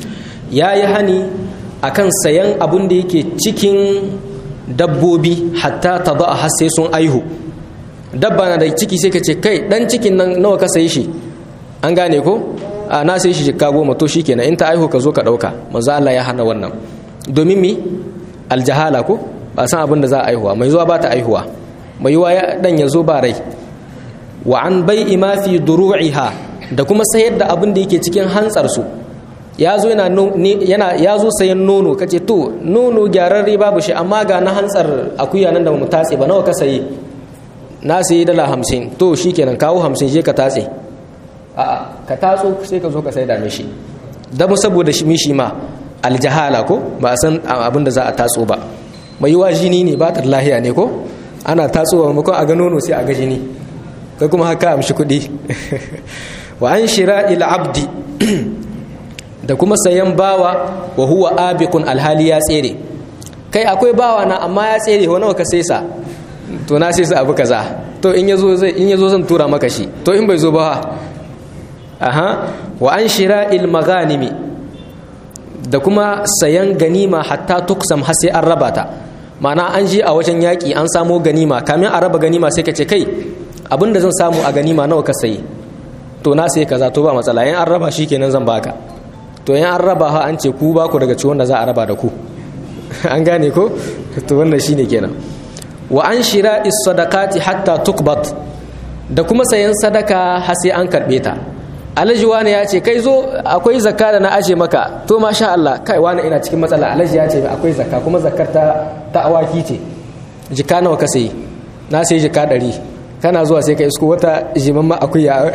ya yi hani a kan sayan abin da yake cikin dabbobi hatta ta ba a sai sun aihu dabba na da ciki sai ka ce kai dan cikin nan nawa ka sayi shi an gane ko a na sai shi jikka goma to shikenan in ta aihu ka zo ka dauka maza Allah ya hana wannan domin mi aljahala ko ba san abin da za a aihuwa mai zuwa ba ta aihuwa mai yiwa ya dan ya zo ba rai wa an bai'i ma fi duru'iha da kuma sayar da abin da yake cikin hantsar su ya zo yana ya zo sayan nono kace to nono gyararre babu shi amma ga na hantsar akuya nan da mu tatse ba nawa ka sayi na sayi dala hamsin to shikenan kawo hamsin je ka tatse a'a ka tatso sai ka zo ka sai da mishi da mu saboda shi mishi ma aljahala ko ba a san abin da za a tatso ba mai yiwa jini ne ba ta lahiya ne ko ana tatsowa maimakon a ga nono sai a ga jini kai kuma haka amshi kuɗi wa an shira ila abdi da kuma sayan bawa wa huwa abiqun alhali ya tsere kai akwai bawa na amma ya tsere wa nawa ka sai sa to na sai sa abu kaza to in yazo zai in yazo zan tura maka shi to in bai zo ba aha wa an shira'il maghanimi da kuma sayan ganima hatta tuksam har sai an raba ta ma'ana an ji a wajen yaƙi an samo ganima kamin a raba ganima sai ka ce kai abinda zan samu a ganima nawa ka sayi to na sai kaza to ba matsala in an raba shi kenan zan baka to in an raba ha an ce ku ba ku daga ciwon da za a raba da ku an gane ko to wannan shine kenan wa an shira sadaqati hatta tukbat da kuma sayan sadaka har sai an karbe ta alhaji wani ya ce kai zo akwai zakka da na aje maka to masha Allah kai wani ina cikin matsala alhaji ya ce akwai zakka kuma zakkar ta ta awaki ce jika nawa ka sayi na sai jika ɗari kana zuwa sai ka isko wata jimamma akuya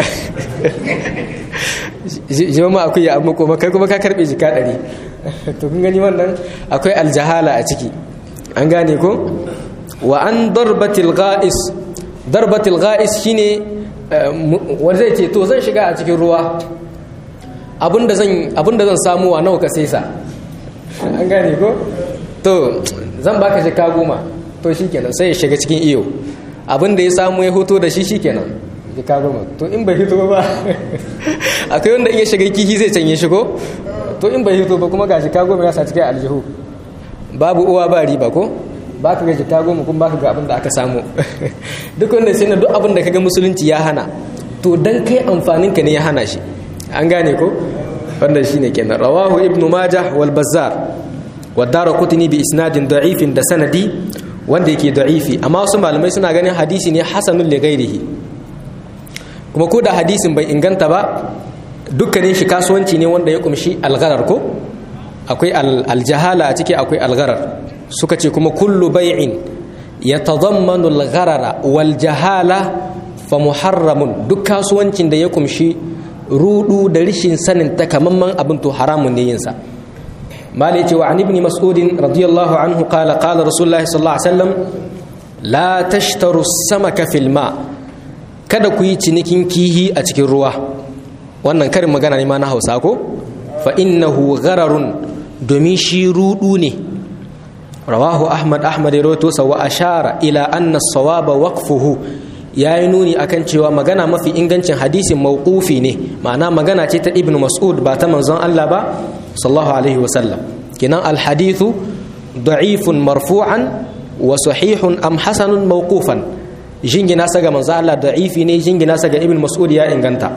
jimamma akuya amma kuma kai kuma ka karbe jika ɗari to kun gani wannan akwai aljahala a ciki an gane ko wa an darbatil ga'is darbatil ga'is shine wanda zai ce to zan shiga a cikin ruwa abinda zan abinda zan samu wa nawa ka sai sa an gane ko to zan baka jika goma to shikenan sai ya shiga cikin iyo abinda ya samu ya hoto da shi shikenan jika goma to in bai hito ba akwai wanda in ya shiga kihi zai canye shigo to in bai hito ba kuma ga jika goma ya sa cikin aljihu babu uwa ba riba ko ba ka ga jika goma kuma ba ka ga abin da aka samu duk wanda sai na duk abin da ka ga musulunci ya hana to dan kai amfanin ka ne ya hana shi an gane ko wannan shine kenan rawahu ibnu majah wal bazzar wa daraqutni bi isnadin da'ifin da sanadi wanda yake da'ifi amma wasu malamai suna ganin hadisi ne hasanul li ghairihi kuma ko da hadisin bai inganta ba dukkanin shi kasuwanci ne wanda ya kumshi algharar ko akwai aljahala a ciki akwai algharar suka ce kuma kullu bai'in yatadammanu algharara wal jahala fa muharramun duk kasuwancin da ya kumshi rudu da rishin sanin takamamman abin to haramun ne yinsa malai ce wa an ibn mas'udin radiyallahu anhu qala qala rasulullahi sallallahu alaihi wasallam la tashtaru samaka fil ma kada ku yi cinikin kihi a cikin ruwa wannan karin magana ne ma na Hausa ko fa innahu ghararun domin shi rudu ne rawahu ahmad ahmad ya rawaito sa wa ashara ila anna sawaba waqfuhu ya yi nuni akan cewa magana mafi ingancin hadisin mawqufi ne ma'ana magana ce ta ibnu mas'ud ba ta manzon Allah ba sallallahu alaihi wa sallam kinan alhadithu da'ifun marfu'an wa sahihun am hasanun mawqufan jingina sa ga manzon Allah da'ifi ne jingina sa ga ibnu mas'ud ya inganta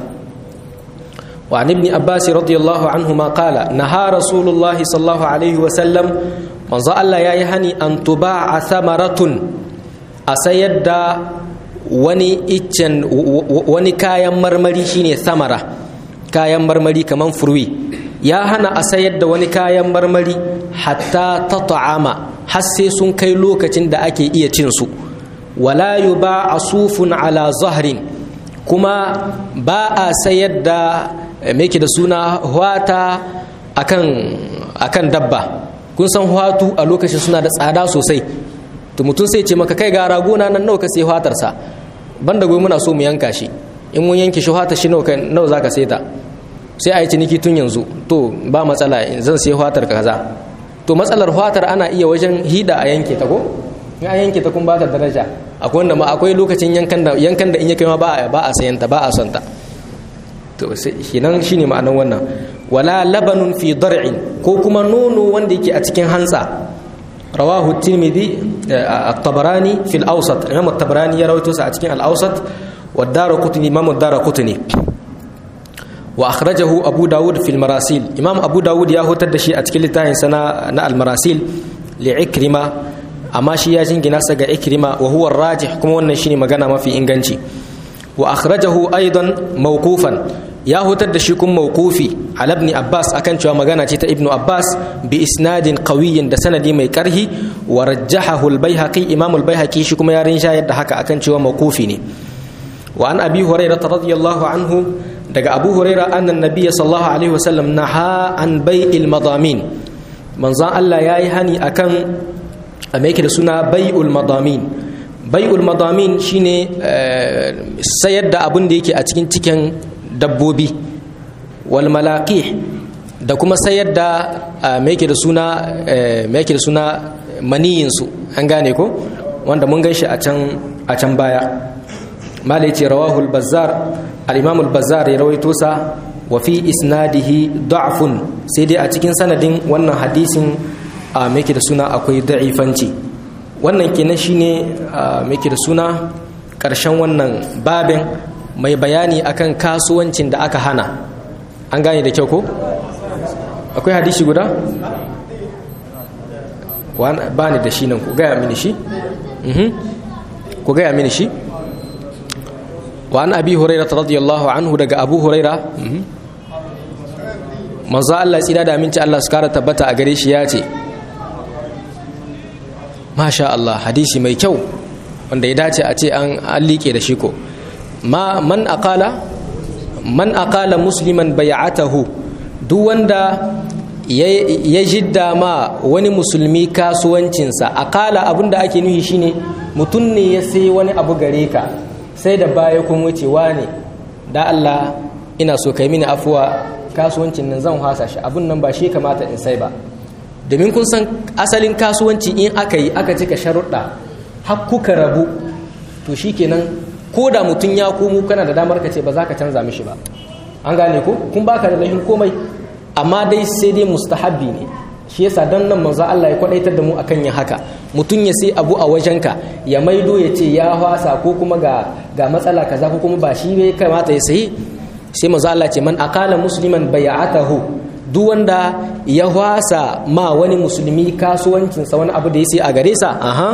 wa an ibn abbas radiyallahu anhuma qala naha rasulullah sallallahu alaihi wa sallam manzon Allah yayi hani an tuba'a thamaratun a sayar da wani iccen wani kayan marmari shine samara kayan marmari kaman furwi ya hana a sayar da wani kayan marmari hatta ta ta'ama har sai sun kai lokacin da ake iya cin su wala yuba asufun ala zahrin kuma ba a sayar da me da suna hwata akan akan dabba kun san hwatu a lokacin suna da tsada sosai to mutum sai ce maka kai ga ragona nan nawa ka sai fatarsa banda goyi muna so mu yanka shi in mun yanke shi fata shi nawa nawa zaka sai ta sai a yi ciniki tun yanzu to ba matsala zan sai fatar kaza to matsalar fatar ana iya wajen hida a yanke ta ko in a yanke ta kun ba ta daraja akwai wanda ma akwai lokacin yankan da yankan da in ya kai ma ba a ba a sayan ta ba a son ta to shi nan shine ma'anar wannan wala labanun fi dar'in ko kuma nono wanda yake a cikin hantsa رواه الترمذي الطبراني في الأوسط الإمام الطبراني يروي توسع أتكين الأوسط والدار قطني إمام الدار قطني وأخرجه أبو داود في المراسيل إمام أبو داود ياهو تدشي أتكين لتاين سنة المراسيل لعكرمة أما شي ياجين جناسة عكرمة وهو الراجح كما ونشيني مغانا ما في إنغانشي وأخرجه أيضا موقوفا ya hutar da shi kun mawqufi ala ibn abbas akan cewa magana ce ta ibnu abbas bi isnadin qawiyyin da sanadi mai karhi wa rajjahahu al-baihaqi imam al-baihaqi shi kuma ya rinshayar da haka akan cewa mawqufi ne wa an abi hurairah radiyallahu anhu daga abu hurairah annan nabiy sallallahu alaihi wasallam naha an bai'il madamin manzon Allah yayi hani akan a da suna bai'ul madamin bai'ul madamin shine sayar da abin da yake a cikin cikin dabbobi wal malaqih da kuma sayar da me yake da suna me yake da suna maniyin su an gane ko wanda mun gan shi a can a can baya malai ce rawahul bazzar al-imam al-bazzar ya rawaito sa wa fi isnadihi da'fun sai dai a cikin sanadin wannan hadisin a me yake da suna akwai da'ifanci wannan kenan shine me yake da suna karshen wannan babin mai bayani akan kasuwancin da aka hana an gane da kyau ko akwai hadisi guda ba ni da shi nan ku gaya mini shi ku gaya mini shi wa an abi huraira radiyallahu anhu daga abu huraira manzo Allah tsira da aminci Allah su kara tabbata a gare shi ya ce masha Allah hadisi mai kyau wanda ya dace a ce an liƙe da shi ko ma man aqala man aqala musliman bai'atahu duk wanda ya jidda ma wani musulmi kasuwancinsa aqala abinda ake nufi shine mutum ne ya sai wani abu gare ka sai da baya kun wucewa ne da Allah ina so kai mini afuwa kasuwancin nan zan hasa shi abun nan ba shi kamata in sai ba domin kun san asalin kasuwanci in aka yi aka cika sharuɗa har kuka rabu to shikenan ko da mutum ya komo kana da damar ka ce ba za ka canza mishi ba an gane ko kun baka da lahin komai amma dai sai dai mustahabbi ne shi yasa dan nan manzo Allah ya kwadaitar da mu akan yin haka mutum ya sai abu a wajenka ya maido ya ce ya hwasa ko kuma ga ga matsala kaza ko kuma ba shi ne kamata ya sayi sai manzo Allah ce man aqala musliman bai'atahu duk wanda ya hwasa ma wani musulmi kasuwancinsa wani abu da ya sai a gare sa aha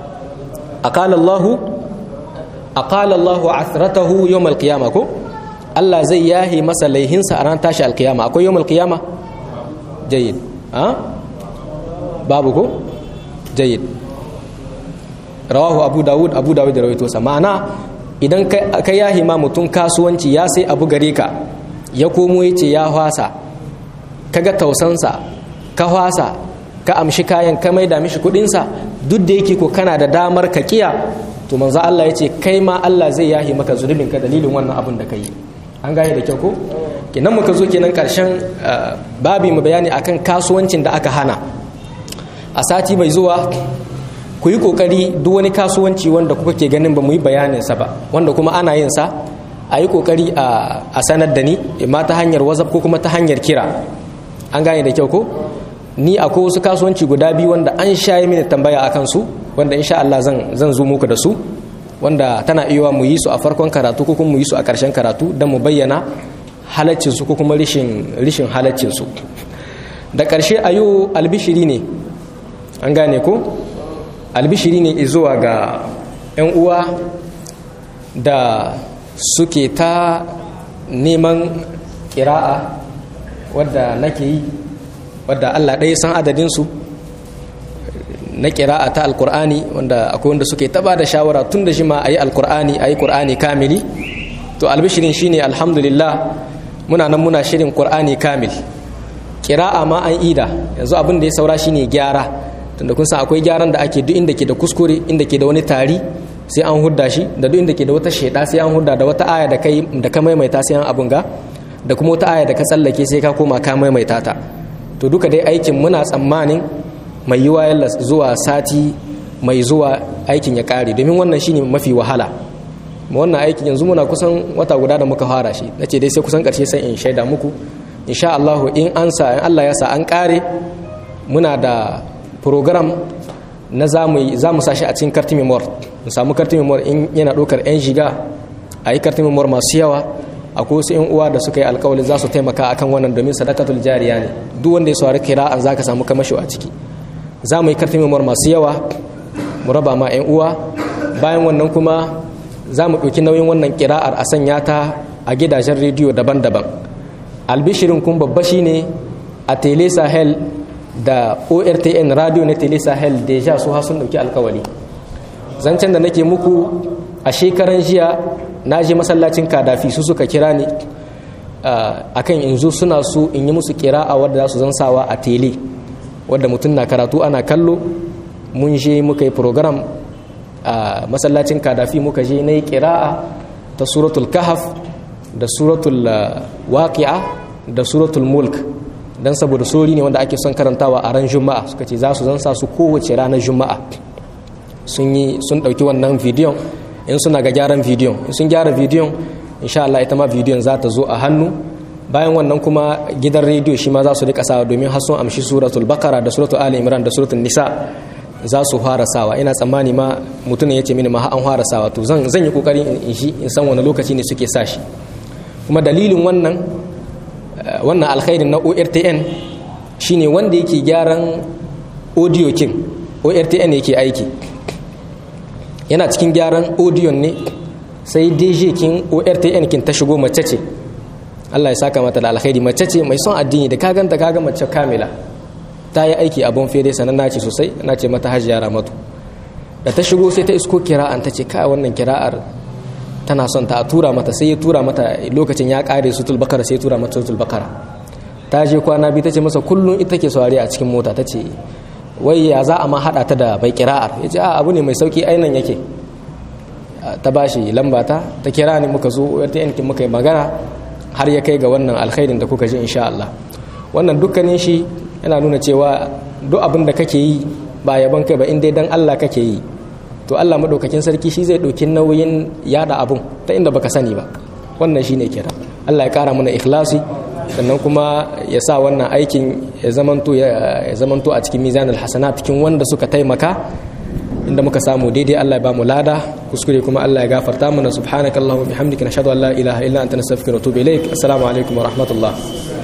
aqala Allahu aqala Allah athratahu yawm al-qiyamah ko Allah zai yahi masa laihinsa a ran tashi alkiyama akwai yawmul qiyama jayyid ha babu ko jayyid rawahu abu dawud abu dawud da rawaito sa ma'ana idan ka yahi ma mutum kasuwanci ya sai abu gare ka ya komo ya ce ya hwasa kaga tausansa ka hwasa ka amshi kayan ka maida mishi kudinsa duk da yake ko kana da damar ka kiya to manzo Allah ya ce kai ma Allah zai yahi maka zunubin ka dalilin wannan abun da ka yi an gane da kyau ko kenan muka zo kenan karshen babi mu bayani akan kasuwancin da aka hana a sati mai zuwa ku yi kokari duk wani kasuwanci wanda kuka ke ganin ba mu yi bayanin sa ba wanda kuma ana yin sa a yi kokari a sanar da ni ma ta hanyar whatsapp ko kuma ta hanyar kira an gane da kyau ko ni akwai wasu kasuwanci guda biyu wanda an shayi mini tambaya akan su wanda insha Allah zan zan zo muku da su wanda tana iya mu yi su a farkon karatu ko kuma mu yi su a ƙarshen karatu don mu bayyana halaccin su ko kuma rishin rishin halaccin su da ƙarshe ayo albishiri ne an gane ko albishiri ne zuwa ga 'yan uwa da suke ta neman ƙira'a wadda nake yi wadda Allah ɗaya san adadinsu na ƙira'a ta alkur'ani wanda akwai wanda suke taba da shawara tun da shi ma a yi alkur'ani a yi ƙur'ani kamili to albishirin shine alhamdulillah muna nan muna shirin ƙur'ani kamil ƙira'a ma an ida yanzu abin da ya saura shine gyara tunda kun san akwai gyaran da ake duk inda ke da kuskure inda ke da wani tari sai an hudda shi da duk inda ke da wata sheda sai an hudda da wata aya da kai da ka maimaita sai an abun ga da kuma wata aya da ka tsallake sai ka koma ka maimaita ta to duka dai aikin muna tsammanin mai yiwa yalla zuwa sati mai zuwa aikin ya kare domin wannan shine mafi wahala wannan aikin yanzu muna kusan wata guda da muka fara shi nace dai sai kusan karshe sai in shaida muku insha Allah in an sa in Allah ya sa an kare muna da program na za mu sashi a cikin karti memoir mu samu karti memoir in yana ɗaukar 'yan shiga a yi karti memoir masu yawa akwai wasu 'yan uwa da suka yi alkawali za su taimaka akan wannan domin sadakatul jariya ne duk wanda ya saurari kira'an za ka samu kamasho a ciki za mu yi karti memoir masu yawa mu raba ma 'yan uwa bayan wannan kuma za mu ɗauki nauyin wannan kira'ar a sanya ta a gidajen rediyo daban-daban albishirin kun babba shine a tele sahel da ortn radio na tele sahel deja su ha sun dauki alkawali zancen da nake muku a shekaran jiya na je masallacin kadafi su suka kira ni akan in zo suna su in yi musu kira a wadda za su zansawa a tele wadda mutum na karatu ana kallo mun je muka yi program a masallacin kadafi muka je na yi kira'a ta suratul kahaf da suratul waqi'a da suratul mulk dan saboda sori ne wanda ake son karantawa a ran juma'a suka ce za su zansa su kowace ranar juma'a sun yi sun ɗauki wannan bidiyon in suna ga gyaran bidiyon in sun gyara bidiyon insha Allah ita ma bidiyon za ta zo a hannu bayan wannan kuma gidan rediyo shi ma za su rika sawa domin har sun amshi suratul bakara da suratul ali imran da suratul nisa za su fara sawa ina tsammani ma mutum ya ce mini ma an fara sawa to zan zan yi kokari in shi in san wani lokaci ne suke sa shi kuma dalilin wannan wannan alkhairin na ortn shine wanda yake gyaran audio king ortn yake aiki yana cikin gyaran audio ne sai dj kin ortn kin ta shigo mace ce allah ya saka mata da alkhairi mace ce mai son addini da kaganta kaga mace kamila ta yi aiki a bon fere sanan nace sosai na ce mata hajiya ramatu da ta shigo sai ta isko kira'an ta ce ka wannan kira'ar tana son ta tura mata sai ya tura mata lokacin ya kare sutul bakara sai ya tura mata sutul bakara ta je kwana biyu ta ce masa kullum ita ke saurari a cikin mota ta ce wai ya za a ma haɗa ta da bai kira'ar ya ce a abu ne mai sauki ainan yake ta ba shi lamba ta ta kira ni muka zo wata yankin muka yi magana har ya kai ga wannan alkhairin da kuka ji insha Allah wannan dukkanin shi yana nuna cewa duk abin da kake yi ba yaban kai ba in dai dan Allah kake yi to Allah madaukakin sarki shi zai ɗauki nauyin yada abun ta inda baka sani ba wannan shine kira Allah ya kara mana ikhlasi sannan kuma ya sa wannan aikin ya zamanto ya zamanto a cikin mizanul hasanat cikin wanda suka taimaka inda muka samu daidai Allah ya ba mu lada kuskure kuma Allah ya gafarta mana subhanakallahumma bihamdika nashhadu an la ilaha illa anta nastaghfiruka wa natubu ilaik assalamu alaikum wa rahmatullah